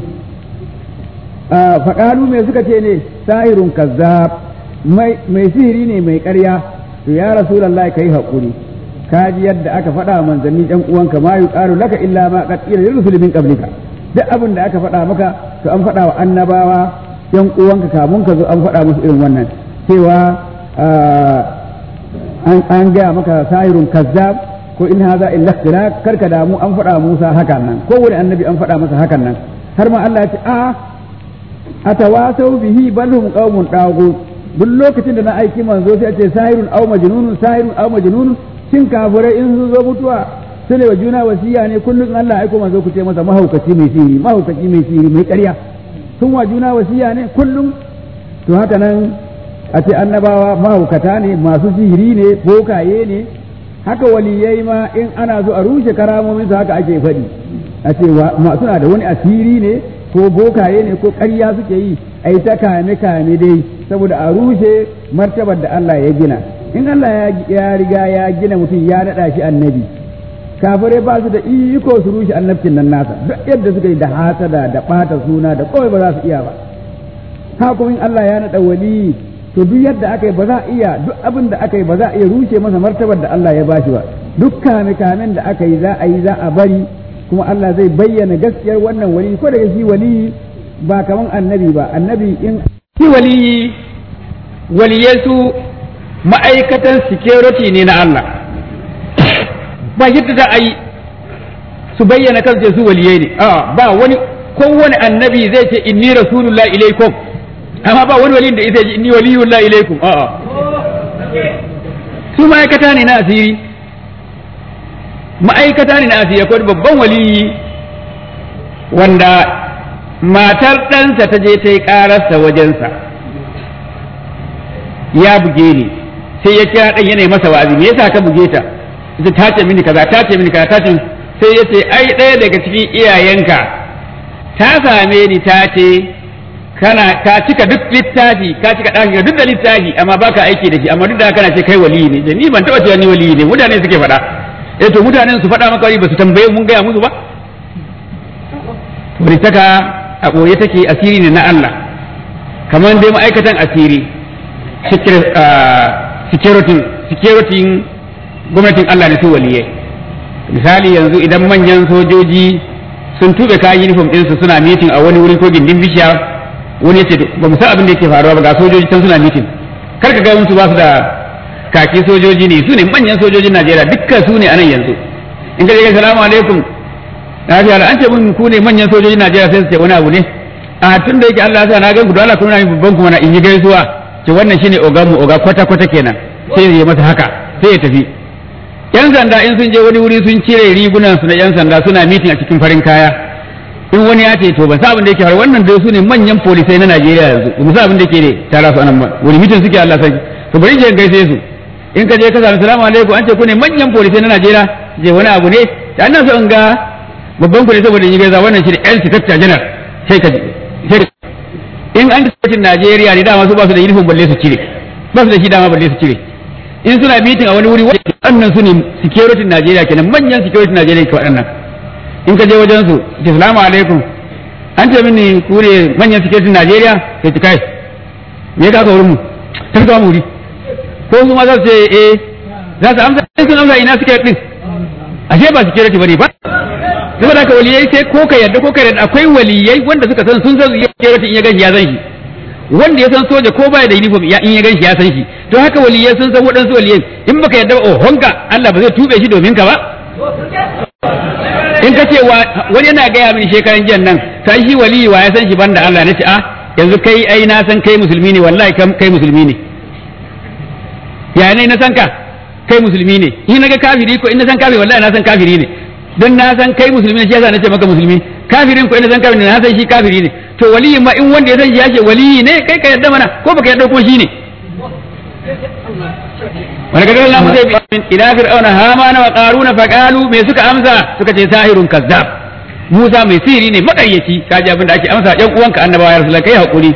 faƙalu mai suka ce ne sahirun kazzab mai sihiri ne mai ƙarya to ya rasulullahi kai haƙuri ka ji yadda aka faɗa manzanni ɗan uwanka ma yuqalu laka illa ma qad qila lil rusuli min qablika duk abin da aka faɗa maka to an faɗa wa annabawa yan uwanka kamun ka zo an faɗa musu irin wannan cewa an gaya maka sahirun kazzab ko in haza illa ikhtilaq karka damu an faɗa Musa hakan nan ko wani annabi an faɗa masa hakan nan har ma Allah ya ce a atawasau bihi bal hum qaumun dagu duk lokacin da na aiki manzo sai a ce sahirun aw majnunun sahirun aw majnunun shin kafirai in sun zo mutuwa sai wa juna wasiya ne kullum Allah aiko manzo ku ce masa mahaukaci mai sihiri mahaukaci mai sihiri mai ƙarya sun wa juna wasiya ne kullum to haka nan a ce annabawa mahaukata ne masu sihiri ne bokaye ne haka waliyai ma in ana so a rushe karamomin su haka ake faɗi a ce suna da wani asiri ne ko bokaye ne ko ƙarya suke yi a yi ta kame kame dai saboda a rushe martabar da Allah ya gina in Allah ya riga ya gina mutum ya naɗa shi annabi kafirai ba su da iko su rushe annabcin nan nasa duk yadda suka yi da hasada da ɓata suna da kawai ba za su iya ba haka in Allah ya naɗa wali to duk yadda aka yi ba za a iya duk abin da aka yi ba za a iya rushe masa martabar da Allah ya bashi ba duk kame kamen da aka yi za a yi za a bari kuma Allah zai bayyana gaskiyar wannan wali ko da shi wali ba kaman annabi ba annabi in shi wali waliyansu ma'aikatan security ne na Allah ba yadda za a yi su bayyana kansu su waliyai ne a ba wani kowane annabi zai ce inni rasulullahi ilaikum amma ba wani waliyin da isa ji inni waliyullahi ilaikum a'a su ma'aikata ne na asiri ma'aikata ne na asiri akwai babban waliyi wanda matar ɗansa ta je ta yi ƙararsa wajensa ya buge ni sai ya kira ɗan yanayi masa wa'azi me yasa ka buge ta ita ta ce mini kaza ta ce mini kaza ta ce sai ya ce ai ɗaya daga cikin iyayenka ta same ni ta ce kana ka cika duk littafi ka cika ɗaki duk da littafi amma baka aiki da shi amma duk da kana ce kai waliyi ne ni ban taɓa cewa ni waliyi ne mutane suke faɗa eh to mutanen su faɗa maka wani ba su tambaye mun gaya musu ba walitaka a ɓoye take asiri ne na Allah kamar dai ma'aikatan asiri security gwamnatin Allah ne su waliyai misali yanzu idan manyan sojoji sun tube kayan uniform ɗinsu suna mitin a wani wuri ko gindin bishiya wani yace ba mu san abin da yake faruwa ba ga sojoji can suna mitin kar ka ga musu ba su da kaki sojoji ne su ne manyan sojojin Najeriya dukkan su ne anan yanzu in ka je salamu alaikum lafiya an ce mun ku ne manyan sojojin Najeriya sai su ce wani abu ne a tun da yake Allah ya sa na gan ku da Allah kuma na babban kuma na in yi gaisuwa ce wannan shine ogan mu oga kwata kwata kenan sai ya masa haka sai ya tafi yan sanda in sun je wani wuri sun cire rigunan su na yan sanda suna mitin a cikin farin kaya in wani ya ce to ban sa abin da yake faru wannan dai su ne manyan polisai na Najeriya yanzu ba sa abin da yake ne tara su anan ba wani mitin suke Allah sai to bari je gaishe su in ka je ka sami salamu alaikum an ce ku ne manyan polisai na Najeriya je wani abu ne da annan so in ga babban ku ne saboda yi gaisa wannan shi ne yan sikatta janar sai ka in an cikin Najeriya ne dama su ba su da uniform balle su cire ba su da shi dama balle su cire in suna meeting a wani wuri wannan su ne security Najeriya kenan manyan security Najeriya ke waɗannan in ka je wajen su ce salamu alaikum an ce mini ku ne manyan security Najeriya sai ta kai me ka ka wurin mu ta ka mu wuri ko su ma za su ce eh za su amsa sun amsa ina security din ashe ba security bane ba saboda haka waliyai sai ko ka yarda ko ka yarda akwai waliyai wanda suka san sun san security in ya gashi ya san shi wanda ya san soja ko baya da uniform ya in ya gashi ya san shi to haka waliyai sun san waɗansu waliyai in baka yarda oh honka Allah ba zai tube shi domin ka ba in ka ce wani yana gaya mini shekaran jiyan nan sai shi waliyi wa ya san shi banda Allah nace a yanzu kai ai na san kai musulmi ne wallahi kai musulmi ne ya ne na san ka kai musulmi ne in naga kafiri ko in na san kafiri wallahi na san kafiri ne don na san kai musulmi ne shi yasa nace maka musulmi kafirin ko in na san kafiri ne na san shi kafiri ne to waliyin ma in wanda ya san shi ya ce waliyi ne kai ka yarda mana ko baka yarda kuma shi ne wani ga Allah mu zai bi ila fir'auna hamana wa qaruna fa qalu me suka amsa suka ce sahirun kazzab Musa mai sihiri ne makaryaci kaji abin da ake amsa yan uwanka annabawa ya rasulullah kai hakuri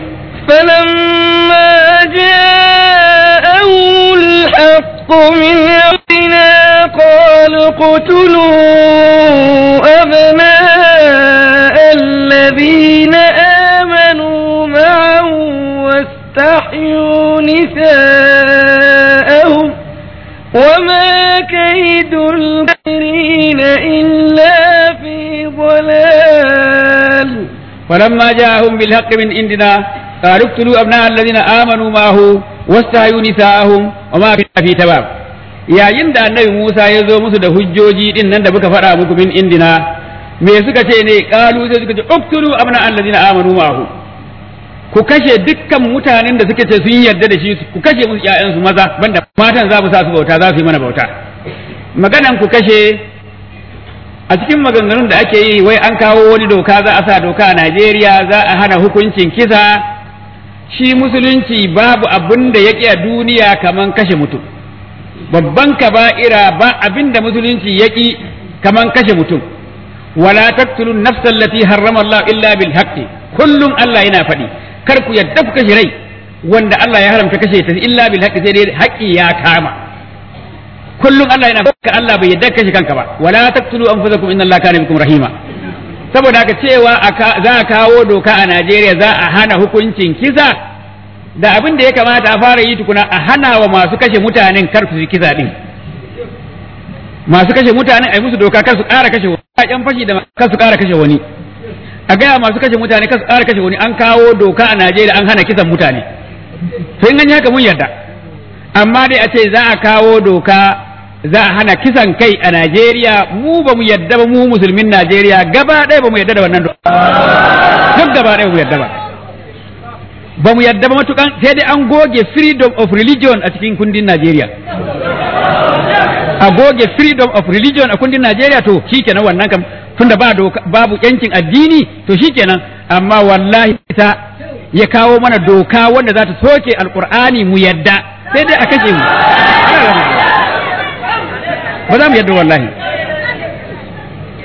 فلما جاءه الحق من عندنا قال اقتلوا أبناء الذين آمنوا معه واستحيوا نساءهم وما كيد الكافرين إلا في ضلال فلما جاءهم بالحق من عندنا قالوا اقتلوا أبناء الذين آمنوا معه واستحيوا نساءهم وما كنا في تباب yayin da annabi Musa ya zo musu da hujjoji din nan da muka faɗa muku min indina me suka ce ne kalu sai suka ce uktulu abna allazina amanu ma'ahu ku kashe dukkan mutanen da suka ce sun yarda da shi ku kashe musu ƴaƴansu maza banda matan za mu sa su bauta za su yi mana bauta maganan ku kashe a cikin maganganun da ake yi wai an kawo wani doka za a sa doka a Najeriya za a hana hukuncin kisa shi musulunci babu abin da ya a duniya kaman kashe mutum babban kaba'ira ba abin da musulunci ya ƙi kaman kashe mutum wala taqtulun nafsan lati harrama Allah illa bil haqqi kullum Allah yana faɗi kar ku yadda ku kashe rai wanda Allah ya haramta kashe ta illa bil haqqi sai dai haƙƙi ya kama kullum Allah yana ka Allah bai yadda kashe kanka ba wala taqtulu anfusakum inna Allah kana bikum rahima saboda haka cewa za a kawo doka a Najeriya za a hana hukuncin kisa da abin da ya kamata a fara yi tukuna a hana wa masu kashe mutanen kar su kisa din masu kashe mutanen a yi musu doka kar su ƙara kashe wani ƴan fashi da kar su ƙara kashe wani a gaya masu kashe mutane kar su ƙara kashe wani an kawo doka a Najeriya an hana kisan mutane to in an yi haka mun yarda amma dai a ce za a kawo doka za a hana kisan kai a Najeriya mu ba mu yadda ba mu musulmin Najeriya gaba ɗaya ba mu yadda da wannan duk gaba ɗaya ba mu yadda ba ba mu yadda ba matukan sai dai an goge freedom of religion a cikin kundin Najeriya a goge freedom of religion a kundin Najeriya to shikenan wannan kam tunda ba doka babu yancin addini to shikenan amma wallahi ita ya kawo mana doka wanda za ta soke alqur'ani mu yadda sai dai a kashe mu ba za mu yadda wallahi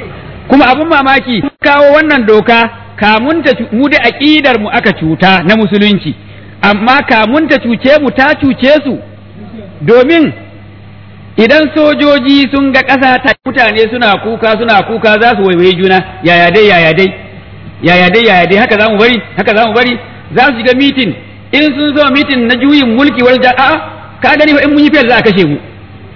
kuma abin mamaki kawo wannan doka kamunta mu da aƙidar mu aka cuta na musulunci amma kamunta cuce mu ta cuce su domin idan sojoji sun ga ƙasa ta mutane suna kuka suna kuka za su waiwaye juna yaya dai yaya dai yaya dai yaya dai haka za mu bari haka za mu bari za su shiga mitin in sun zo mitin na juyin mulki wani ja a'a ka gani fa in mun yi fiyar za a kashe mu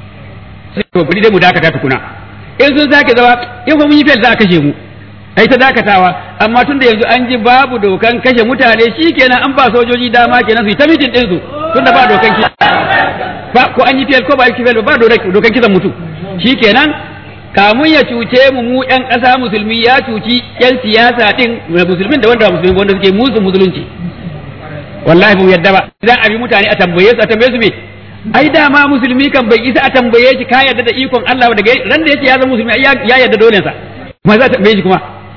sai to bari dai mu dakata tukuna in sun sake zama in fa mun yi fiyar za a kashe mu ai ta dakatawa amma tunda yanzu an ji babu dokan kashe mutane shikenan an ba sojoji dama kenan su yi ta mitin din su tunda ba dokan ki ba ko an yi fiyar ko ba yi fiyar ba dokan kisan mutum shikenan kamun ya cuce mu mu yan ƙasa musulmi ya cuci yan siyasa din musulmin da wanda ba musulmi wanda suke musu musulunci wallahi mu yadda ba za a bi mutane a tambaye su a tambaye su me ai dama musulmi kan bai isa a tambaye shi ka yarda da ikon Allah daga ran da yake ya zama musulmi ya yarda dole sa kuma za a tambaye shi kuma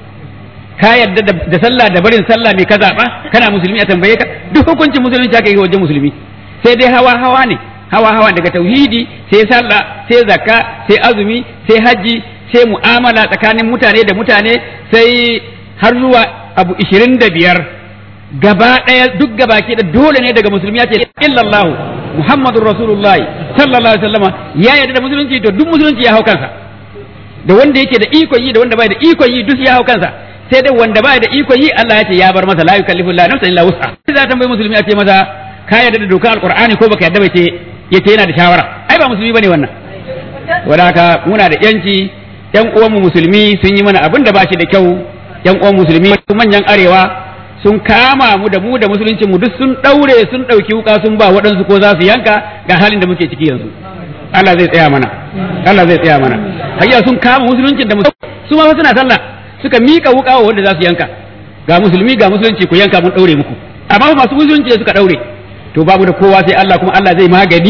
ka yarda da sallah da barin sallah me ka zaba kana musulmi a tambaye ka duk hukuncin musulunci aka yi wajen musulmi sai dai hawa hawa ne hawa hawa daga tauhidi sai sallah sai zakka sai azumi sai haji sai mu'amala tsakanin mutane da mutane sai har zuwa abu ishirin da biyar gaba ɗaya duk gaba ke da dole ne daga musulmi ya ce illallahu muhammadun rasulullah sallallahu alaihi wasallama ya yarda da musulunci to duk musulunci ya hau kansa da wanda yake da ikon yi da wanda bai da ikon yi duk ya hau kansa sai dai wanda bai da ikon yi Allah ya ce ya bar masa la yukallifu Allah nafsan illa wus'a sai za ta bai musulmi a ce masa ka yarda da dokar alqur'ani ko baka yarda ba ce yace yana da shawara ai ba musulmi bane wannan wanda haka muna da yanci yan uwanmu musulmi sun yi mana abin da ba shi da kyau yan uwan musulmi manyan arewa sun kama mu da mu da musuluncin mu duk sun daure sun dauki wuka sun ba waɗansu ko za su yanka ga halin da muke ciki yanzu Allah zai tsaya mana Allah zai tsaya mana hayya sun kama musuluncin da su ma suna sallah suka mika wuka wa wanda za su yanka ga musulmi ga musulunci ku yanka mun daure muku amma masu musulunci suka daure to babu da kowa sai Allah kuma Allah zai magani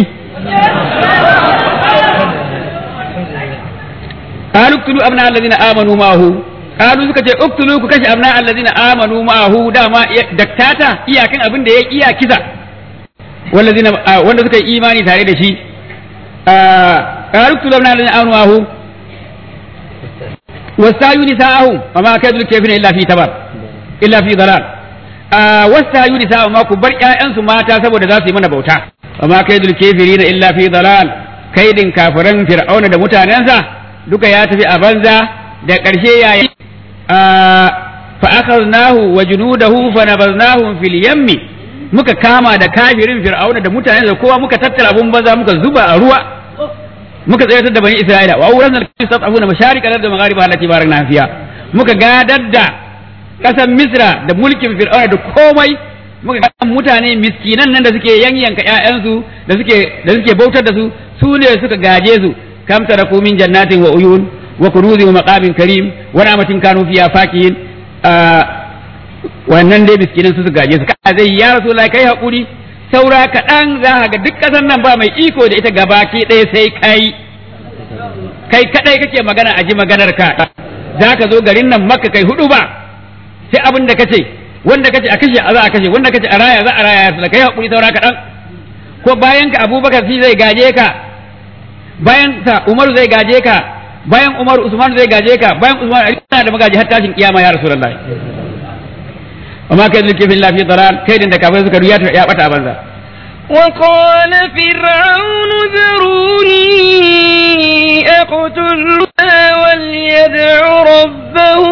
قالوا اقتلوا أبناء الذين آمنوا معه قالوا suka ce uktulu ku kashe abna allazina amanu ma'ahu dama daktata iyakan abin da ya iya kisa wallazina wanda suka yi imani tare da shi qalu uktulu abna allazina amanu ma'ahu wasayu nisa'ahum wa ma kadu kafina illa fi tabar illa fi dalal wasayu nisa'ahum ma ku bar ƴaƴansu mata saboda za su yi mana bauta wa ma kadu kafirina illa fi dalal kaidin kafiran fir'auna da mutanensa duka ya tafi a banza da ƙarshe ya yi fa akhadnahu wa junudahu fa nabaznahum fil yammi muka kama da kafirin fir'auna da mutane da kowa muka tattara abun banza muka zuba a ruwa muka tsayar da bani isra'ila wa awran al-qisatuna masharika da maghariba allati barakna fiha muka gadar da kasan misra da mulkin fir'auna da komai muka ga mutane miskinan nan da suke yanyanka ƴaƴansu da suke da suke bautar da su su ne suka gaje su kam taraku min jannatin wa uyun wa kunuzin wa maqamin karim wa na'matin kanu fiha fakihin wannan dai miskinan su su gaje su ka zai ya rasulullahi kai hakuri saura kaɗan za ka ga duk ƙasar nan ba mai iko da ita gabaki ɗaya sai kai kai kaɗai kake magana a ji maganar ka za ka zo garin nan makka kai hudu ba sai abin da kace wanda kace a kashe a za a kashe wanda kace a raya za a raya ya kai hakuri saura kaɗan ko bayan ka abubakar shi zai gaje ka bayan sa umaru zai gaje ka bayan umaru usman zai gaje ka bayan usman ali da magaji har tashin kiyama ya rasulullahi وما كان للكفر الا في ضلال كيد da kafai suka duya ya bata banza وقال فرعون ذروني أقتل وليدع ربه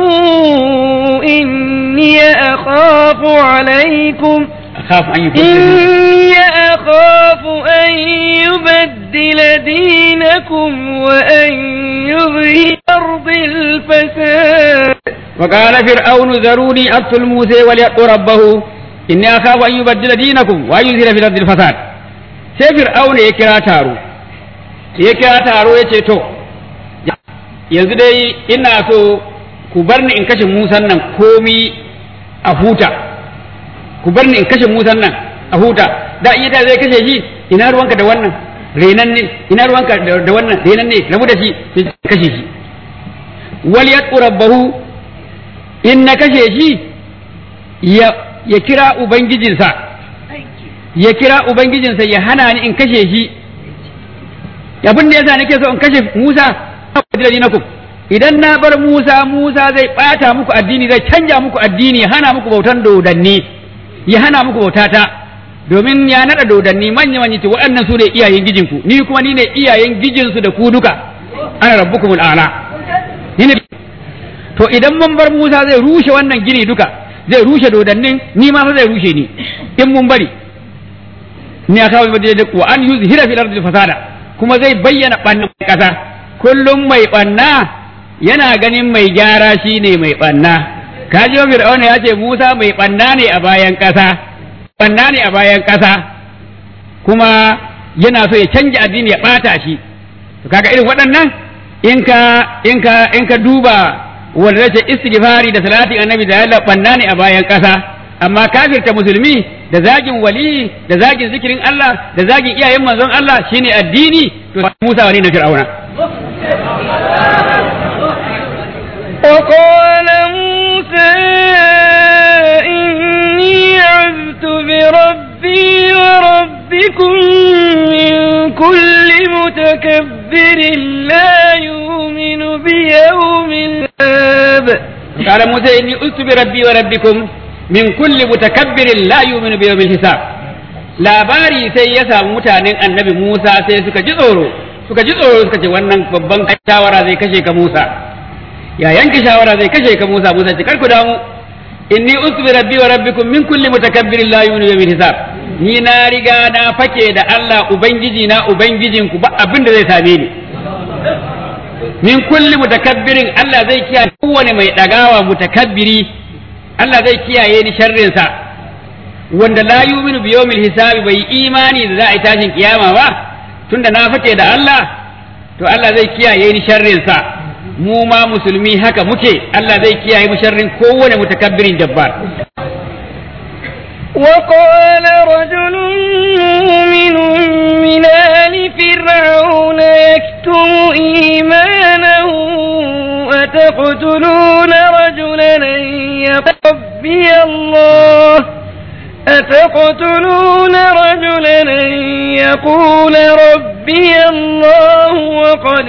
إني أخاف عليكم أخاف أن يبدل إني أخاف أن يبدل دينكم وأن يظهر أرض الفساد وقال فرعون ذروني أقتل موسى وليدع ربه إني أخاف أن يبدل دينكم وأن يظهر في الأرض الفساد sai fir'auna ya kira taro ya kira taro ya ce to yanzu dai ina so ku bar ni in kashe musan nan komi a huta ku bar ni in kashe musan nan a huta da iya zai kashe shi ina ruwanka da wannan renan ne ina ruwanka da wannan renan ne rabu da shi sai kashe shi wal yad'u rabbahu in na kashe shi ya ya kira ubangijinsa ya kira ubangijinsa ya hana ni in kashe shi abin da yasa nake so in kashe Musa na ku idan na bar Musa Musa zai ɓata muku addini zai canja muku addini ya hana muku bautan dodanni ya hana muku bautata domin ya naɗa dodanni manya manya ce waɗannan su ne iyayen gijinku ni kuma ni ne iyayen gijinsu da ku duka ana rabbukumul a'la ni ne to idan mun bar Musa zai rushe wannan gini duka zai rushe dodannin ni ma fa zai rushe ni in mun bari ni a kawo da wa an yuzhira fil ardi fasada kuma zai bayyana ɓannan ƙasa kullum mai ɓanna yana ganin mai gyara shi ne mai ɓanna kaji wa fir'auna ya ce musa mai ɓanna ne a bayan ƙasa ɓanna ne a bayan ƙasa kuma yana so ya canja addini ya ɓata shi to kaga irin waɗannan in ka in ka in ka duba wanda ce istighfari da salati annabi da Allah ɓanna ne a bayan ƙasa amma kafirta musulmi da zagin wali da zagin zikirin Allah da zagin iyayen manzon Allah shine addini to Musa wani na Fir'auna وقال موسى إني عذت بربي وربكم من كل متكبر لا يؤمن بيوم الآب قال موسى إني عذت بربي وربكم min kulli mutakabbirin la yu'minu bi yawmil hisab labari sai ya samu mutanen annabi Musa sai suka ji tsoro suka ji tsoro suka ce wannan babban shawara zai kashe ka Musa ya yanke shawara zai kashe ka Musa Musa ce karku damu inni usbi rabbi wa rabbikum min kulli mutakabbirin la yu'minu bi yawmil hisab ni na riga na fake da Allah ubangiji na ubangijinku ba abin da zai same ni min kulli mutakabbirin Allah zai kiyaye kowane mai dagawa mutakabbiri Allah zai kiyaye ni sharrinsa wanda la yuminu bi yawmil hisabi bai imani da za a yi tashin kiyama ba tunda na fake da Allah to Allah zai kiyaye ni sharrinsa mu ma musulmi haka muke Allah zai kiyaye mu sharrin kowane mutakabbirin jabbar وقال رجل مؤمن من آل فرعون يكتم إيمانه أتقتلون رجلا أن يقول ربي الله أتقتلون رجلا أن يقول ربي الله وقد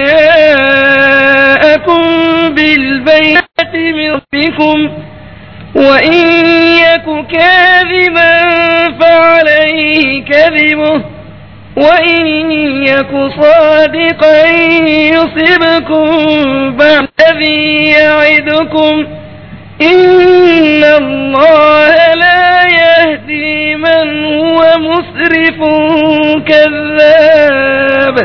جاءكم بالبينة من ربكم وإن يك كاذبا فعليه كذبه وإن يك صادقا يصبكم بعد الذي يعدكم إن الله لا يهدي من هو مسرف كذاب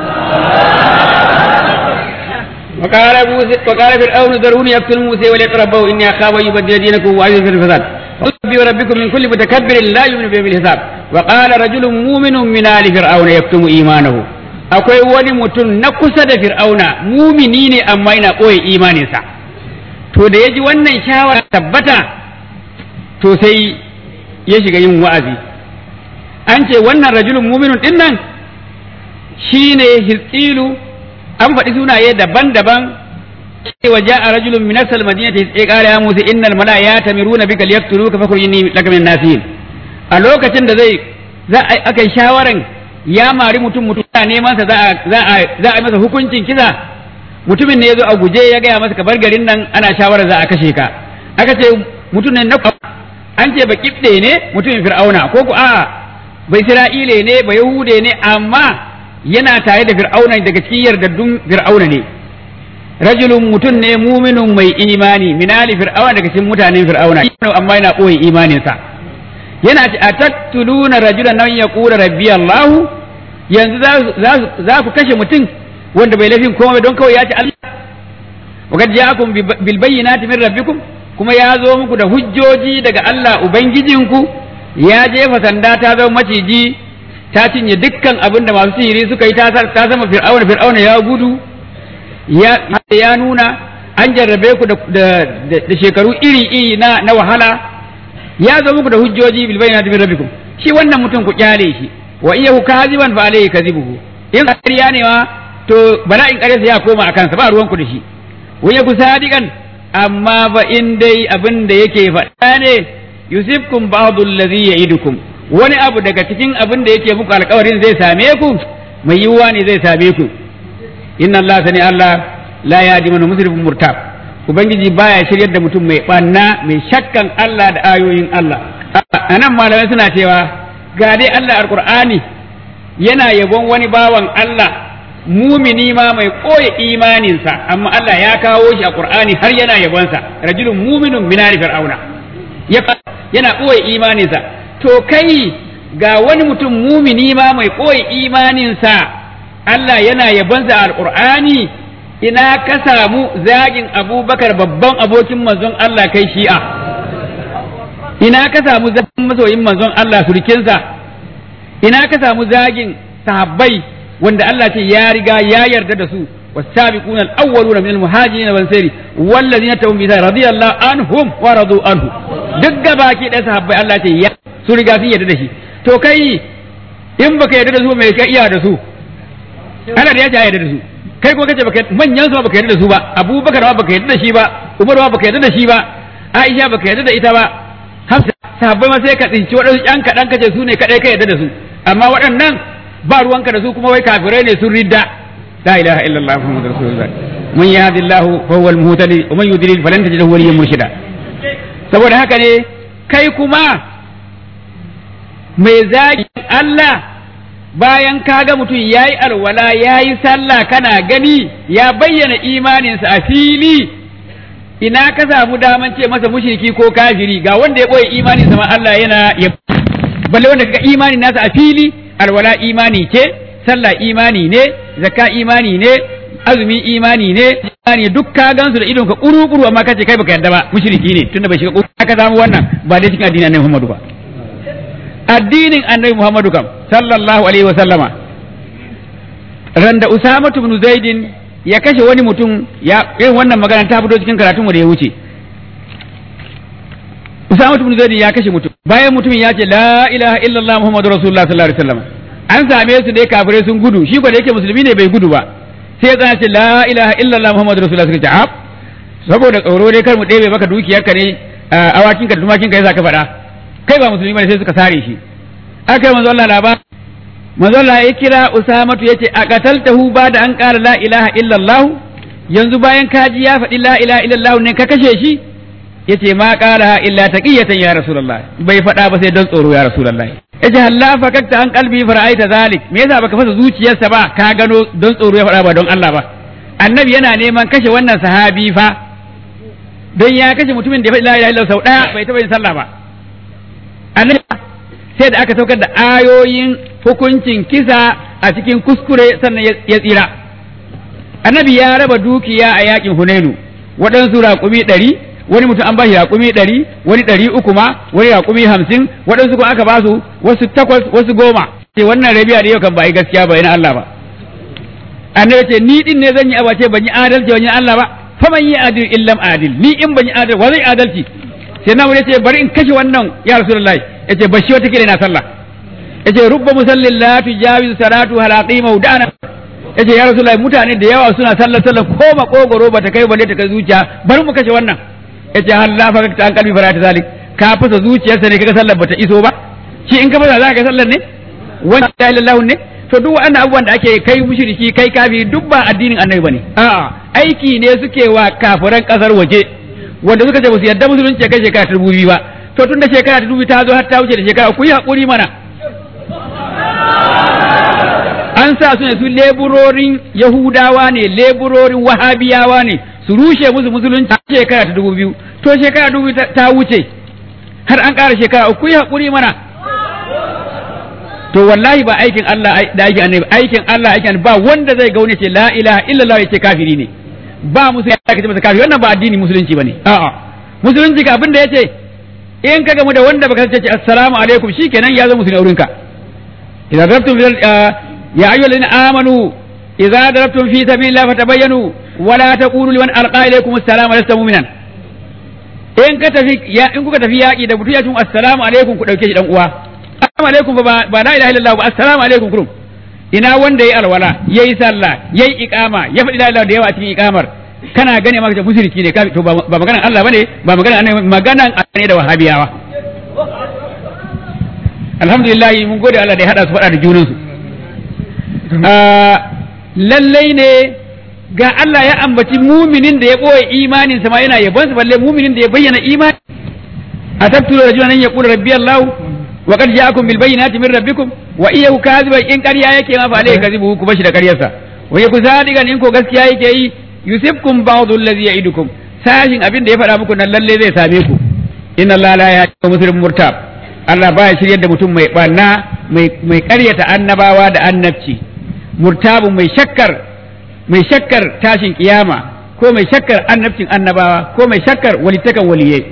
وقال موسى وقال فرعون ذروني يقتل موسى وليقربه اني اخاف ان يبدل دينكم واعوذ في الفساد ربي وربكم من كل متكبر لا يؤمن بيوم الحساب وقال رجل مؤمن من ال فرعون يكتم ايمانه akwai wani mutum na kusa da fir'auna mumini ne amma yana ɓoye imaninsa to da ya ji wannan shawara tabbata to sai ya shiga yin wa'azi an ce wannan rajulun muminun din nan shine hisqilu an faɗi sunaye daban-daban cewa ja'a rajulun min asal madinati sai qala ya musa innal mala yatamiruna bika liyaqtuluka fakhrijni laka min nasihin a lokacin da zai za a aka yi shawaran ya mari mutum mutum na neman sa za a za a za a masa hukuncin kisa mutumin ne yazo a guje ya gaya masa ka bar garin nan ana shawara za a kashe ka aka ce mutum ne na an ce ba kibde ne mutumin fir'auna ko ku a ba isra'ile ne ba yahude ne amma yana tare da fir'auna daga cikin yardaddun fir'auna ne rajulun mutum ne muminun mai imani minali fir'auna daga cikin mutanen fir'auna amma yana ɓoye imaninsa yana ce atattuluna rajulan nan ya kura rabbi Allah yanzu za ku kashe mutum wanda bai laifin komai don kawai ya ce Allah wa kad ja'akum bil bayyinati min rabbikum kuma ya zo muku da hujjoji daga Allah ubangijinku ya jefa sanda ta zama maciji ta cinye dukkan abin da masu sihiri suka yi ta sama fir'auna fir'auna ya gudu ya nuna an jarrabe ku da shekaru iri-iri na na wahala ya zo muku da hujjoji bil bayyinati min rabbikum shi wannan mutum ku kyale shi wa iyahu kaziban fa alayhi kadhibuhu in ƙarya ne ma to bala'in ƙaryarsa ya koma akan sa ba ruwan ku da shi wa iyahu sadiqan amma ba in dai abin da yake faɗa ne yusifkum ba'dhu alladhi ya'idukum wani abu daga cikin abin da yake muku alkawarin zai same ku mai yiwuwa ne zai same ku inna Allah sani Allah la yahdi man musrifun murtab ubangiji baya shiryar da mutum mai banna mai shakkan Allah da ayoyin Allah anan malamai suna cewa ga dai Allah alqur'ani yana yabon wani bawan Allah mumini ma mai koya imaninsa amma Allah ya kawo shi a Qur'ani har yana yabonsa rajulun muminun min ali fir'auna yana koya imaninsa to kai ga wani mutum mumini ma mai koya imaninsa Allah yana yabonsa a Qur'ani ina ka samu zagin Abubakar babban abokin manzon Allah kai shi'a ina ka samu zagin masoyin manzon Allah surkinsa ina ka samu zagin sahabbai wanda Allah ce ya riga ya yarda da su والسابقون الأولون من المهاجرين والأنصار والذين تبعهم بإحسان رضي الله عنهم ورضوا عنه duk baki ɗaya sahabbai Allah ce ya su riga sun yarda da shi to kai in baka yarda da su mai ka iya da su Allah da ya ce yarda da su kai ko kace baka manyan su baka yarda da su ba Abubakar ba baka yarda da shi ba Umar ba baka yarda da shi ba Aisha baka yarda da ita ba Hafsa sahabbai ma sai ka tsinci waɗansu ƴan kaɗan kace su ne kaɗai ka yarda da su amma waɗannan ba ruwanka da su kuma wai kafirai ne sun ridda la ilaha illallah muhammadur rasulullah man yahdillahu fa huwa al-muhtadi wa man yudlil falan tajid lahu waliyyan murshida saboda haka ne kai kuma mai zagi Allah bayan kaga mutum yayi alwala yayi sallah kana gani ya bayyana imaninsa a fili ina ka samu daman ce masa mushriki ko kafiri ga wanda ya boye imaninsa ma Allah yana ya balle wanda kaga imanin nasa a fili alwala imani ce sallah imani ne zakka imani ne azumi imani ne imani duk ka gansu da idon ka kuru kuru amma kace kai baka yarda ba mushriki ne tunda bai shiga kuru aka samu wannan ba dai cikin addinin Annabi Muhammadu ba addinin Annabi Muhammadu kam sallallahu alaihi wa sallama randa Usama ibn Zaidin ya kashe wani mutum ya irin wannan magana ta fito cikin karatunmu da ya wuce Usama ibn Zaid ya kashe mutum bayan mutumin ya ce la ilaha illallah Muhammadu Rasulullah sallallahu alaihi wasallam an same su dai kafirai sun gudu shi ko da yake musulmi ne bai gudu ba sai ya ce la ilaha illallah Muhammadu Rasulullah suka ce ab saboda tsoro dai kar mu ɗebe maka dukiyarka ne awakin ka da tumakin ka yasa ka faɗa kai ba musulmi bane sai suka sare shi aka yi manzo Allah labar manzo Allah ya kira Usamatu yace a qataltahu ba da an qala la ilaha illallah yanzu bayan kaji ya faɗi la ilaha illallah ne ka kashe shi yace ma qalaha illa taqiyatan ya rasulullah bai faɗa ba sai don tsoro ya rasulullah yace halla fakakta an qalbi fara'aita zalik me yasa baka fasa zuciyarsa ba ka gano don tsoro ya faɗa ba don Allah ba annabi yana neman kashe wannan sahabi fa don ya kashe mutumin da ya faɗi la ilaha illallah sau ɗaya bai taɓa yin sallah ba annabi sai da aka saukar da ayoyin hukuncin kisa a cikin kuskure sannan ya tsira annabi ya raba dukiya a yakin hunainu waɗansu raƙumi ɗari wani mutum an ba shi raƙumi ɗari wani ɗari uku ma wani raƙumi hamsin waɗansu kuma aka ba su wasu takwas wasu goma ce wannan rabiya da yau kan ba yi gaskiya ba yana Allah ba annabi ce ni din ne zan yi abace ban yi adalci ban yi Allah ba fa man yi adil illam adil ni in ban yi adalci wa zai adalci sai na ce bari in kashe wannan ya rasulullahi yace bashi wata kila na sallah yace rubba musallin la tujawizu salatu halaqi mawdana yace ya rasulullahi mutane da yawa suna sallar sallar ko makogoro bata kai balle ta kai zuciya bari mu kashe wannan yace hal la fakta an kalbi farata zalik ka fasa zuciyarsa ne kaga sallar bata iso ba shi in ka fasa za ka sallar ne wani la ilaha ne to duk wannan abubuwan da ake kai mushriki kai kafi duk ba addinin annabi bane a'a aiki ne suke wa kafiran kasar waje wanda suka ce ba su yarda musulunci kai shekara ta dubu biyu ba to tun da shekara ta dubu ta zo har ta wuce da shekara ku yi haƙuri mana an sa su ne su leburorin yahudawa ne leburorin wahabiyawa ne su rushe musu musulunci shekara ta dubu biyu to shekara dubu ta wuce har an ƙara shekara ku yi haƙuri mana to wallahi ba aikin Allah da aikin annabi aikin Allah aikin ba wanda zai gaune ce la ilaha illallah ya ce kafiri ne ba musu ya kace masa kafiri wannan ba addini musulunci bane a'a musulunci ga abin da yace in ka gamu da wanda baka ce assalamu alaikum shikenan ya zama musulmi aurin ka idan darabtum ya ayyuhal ladina amanu idza darabtum fi sabilillahi fatabayyanu wa la taqulu liman alqa ilaykum assalamu lasta mu'minan in ka tafi ya in kuka tafi yaki da mutum ya cin assalamu alaikum ku dauke shi dan uwa assalamu alaikum ba ba la ilaha illallah ba assalamu alaikum kurum ina wanda yayi alwala yayi sallah yayi iqama ya faɗi la ilaha da yawa a cikin iqamar kana gane maka da mushriki ne to ba maganan Allah bane ba maganan annabi maganan ne da wahabiyawa alhamdulillah mun gode Allah da ya hada su faɗa da junan su lallai ne ga Allah ya ambaci muminin da ya boye imanin sa ma yana yabon sa balle muminin da ya bayyana imani atabtu rajulan an yaqula rabbi Allah wa qad ja'akum bil bayyinati min rabbikum wa iyyahu kadhiban in ƙarya yake ma fa alayhi kadhibu ku bashi da ƙaryarsa wa yaku sadiqan in ko gaskiya yake yi yusibkum ba'dhu allazi ya'idukum sashin abin da ya faɗa muku nan lalle zai same ku inna Allah la yahdi muslim murtab Allah baya shiryar da mutum mai barna mai mai ƙaryata annabawa da annabci murtabu mai shakkar mai shakkar tashin kiyama ko mai shakkar annabcin annabawa ko mai shakkar walitakan waliyai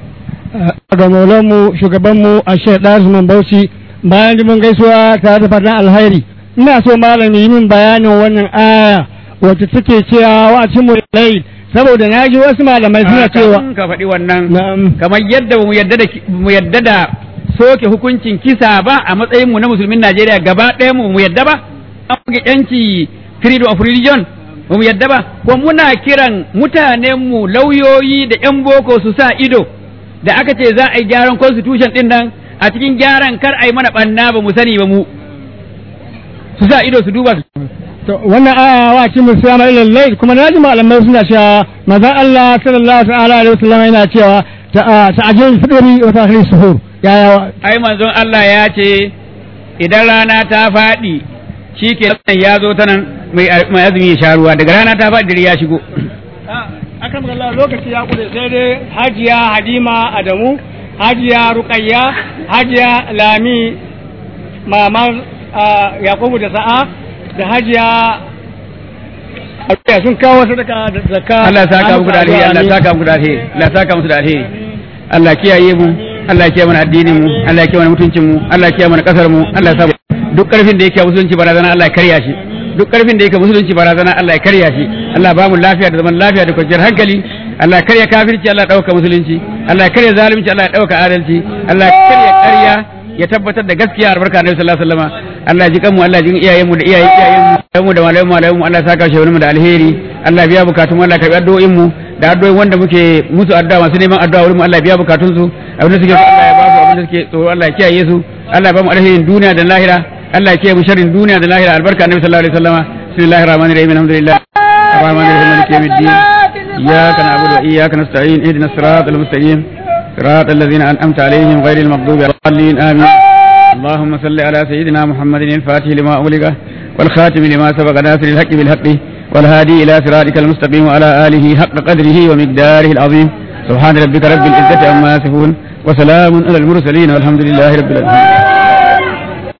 ga maulanmu shugabanmu a shaidar Usman Bauchi bayan mun gaisuwa tare da fatan alhairi ina so malami yi min bayanin wannan aya wacce take cewa wa cimu layl saboda na ji wasu malamai suna cewa Kafin ka faɗi wannan na'am kamar yadda mu yadda da mu yadda da soke hukuncin kisa ba a matsayin mu na musulmin Najeriya gaba ɗaya mu mu yadda ba an buge yanci freedom of religion ba mu yadda ba ko muna kiran mutanen mu lauyoyi da yan boko su sa ido da aka ce za a yi gyaran constitution din nan a cikin gyaran kar a yi mana banna ba mu sani ba mu su sa ido su duba su to wannan aya wa cimu siyama ilal layl kuma na ji malamai suna cewa manzon Allah sallallahu ta'ala alaihi wasallam yana cewa ta'ajil fidri wa ta'khir suhur yaya ai manzon Allah ya ce idan rana ta faɗi shi ke ya zo ta nan mai mai azumi ya sha ruwa daga rana ta faɗi dare ya shigo akan Allah lokaci ya kude sai dai hajiya Halima Adamu hajiya Ruqayya hajiya Lami mamar Yakubu da Sa'a da hajiya Abiya sun kawo sadaka da zakka Allah ya saka muku da alheri Allah ya saka muku da alheri Allah ya saka musu da alheri Allah ya kiyaye mu Allah ya kiyaye mana addinin mu Allah ya kiyaye mana mutuncin mu Allah ya kiyaye mana kasar mu Allah ya sa duk karfin da yake a musulunci barazana Allah ya karya shi duk karfin da yake musulunci barazana Allah ya karya shi Allah ba mu lafiya da zaman lafiya da kwanciyar hankali Allah ya karya kafirci Allah ya dauka musulunci Allah ya karya zalunci Allah ya dauka adalci Allah ya karya ƙarya ya tabbatar da gaskiya albarka Annabi sallallahu alaihi wasallam Allah ya ji kanmu Allah ya ji iyayen mu da iyayen iyayen mu da malamu malamu mu Allah ya saka shi mu da alheri Allah ya biya bukatun mu Allah ya karbi addu'o'in mu da addu'o'in wanda muke musu addu'a masu neman addu'a wurin mu Allah ya biya bukatun su abin da suke so Allah ya ba su abin da suke tsoro Allah ya kiyaye su Allah ya ba mu alherin duniya da lahira Allah ya kiyaye mu sharrin duniya da lahira albarka Annabi sallallahu alaihi wasallam bismillahir rahmanir rahim alhamdulillah arrahmanir rahim maliki yawmiddin iyyaka na'budu wa iyyaka nasta'in ihdinas siratal mustaqim صراط الذين أنعمت عليهم غير المغضوب عليهم الضالين آمين اللهم صل على سيدنا محمد الفاتح لما أغلق والخاتم لما سبق ناصر الحق بالحق والهادي إلى صراطك المستقيم وعلى آله حق قدره ومقداره العظيم سبحان ربك رب العزة عما يصفون وسلام على المرسلين والحمد لله رب العالمين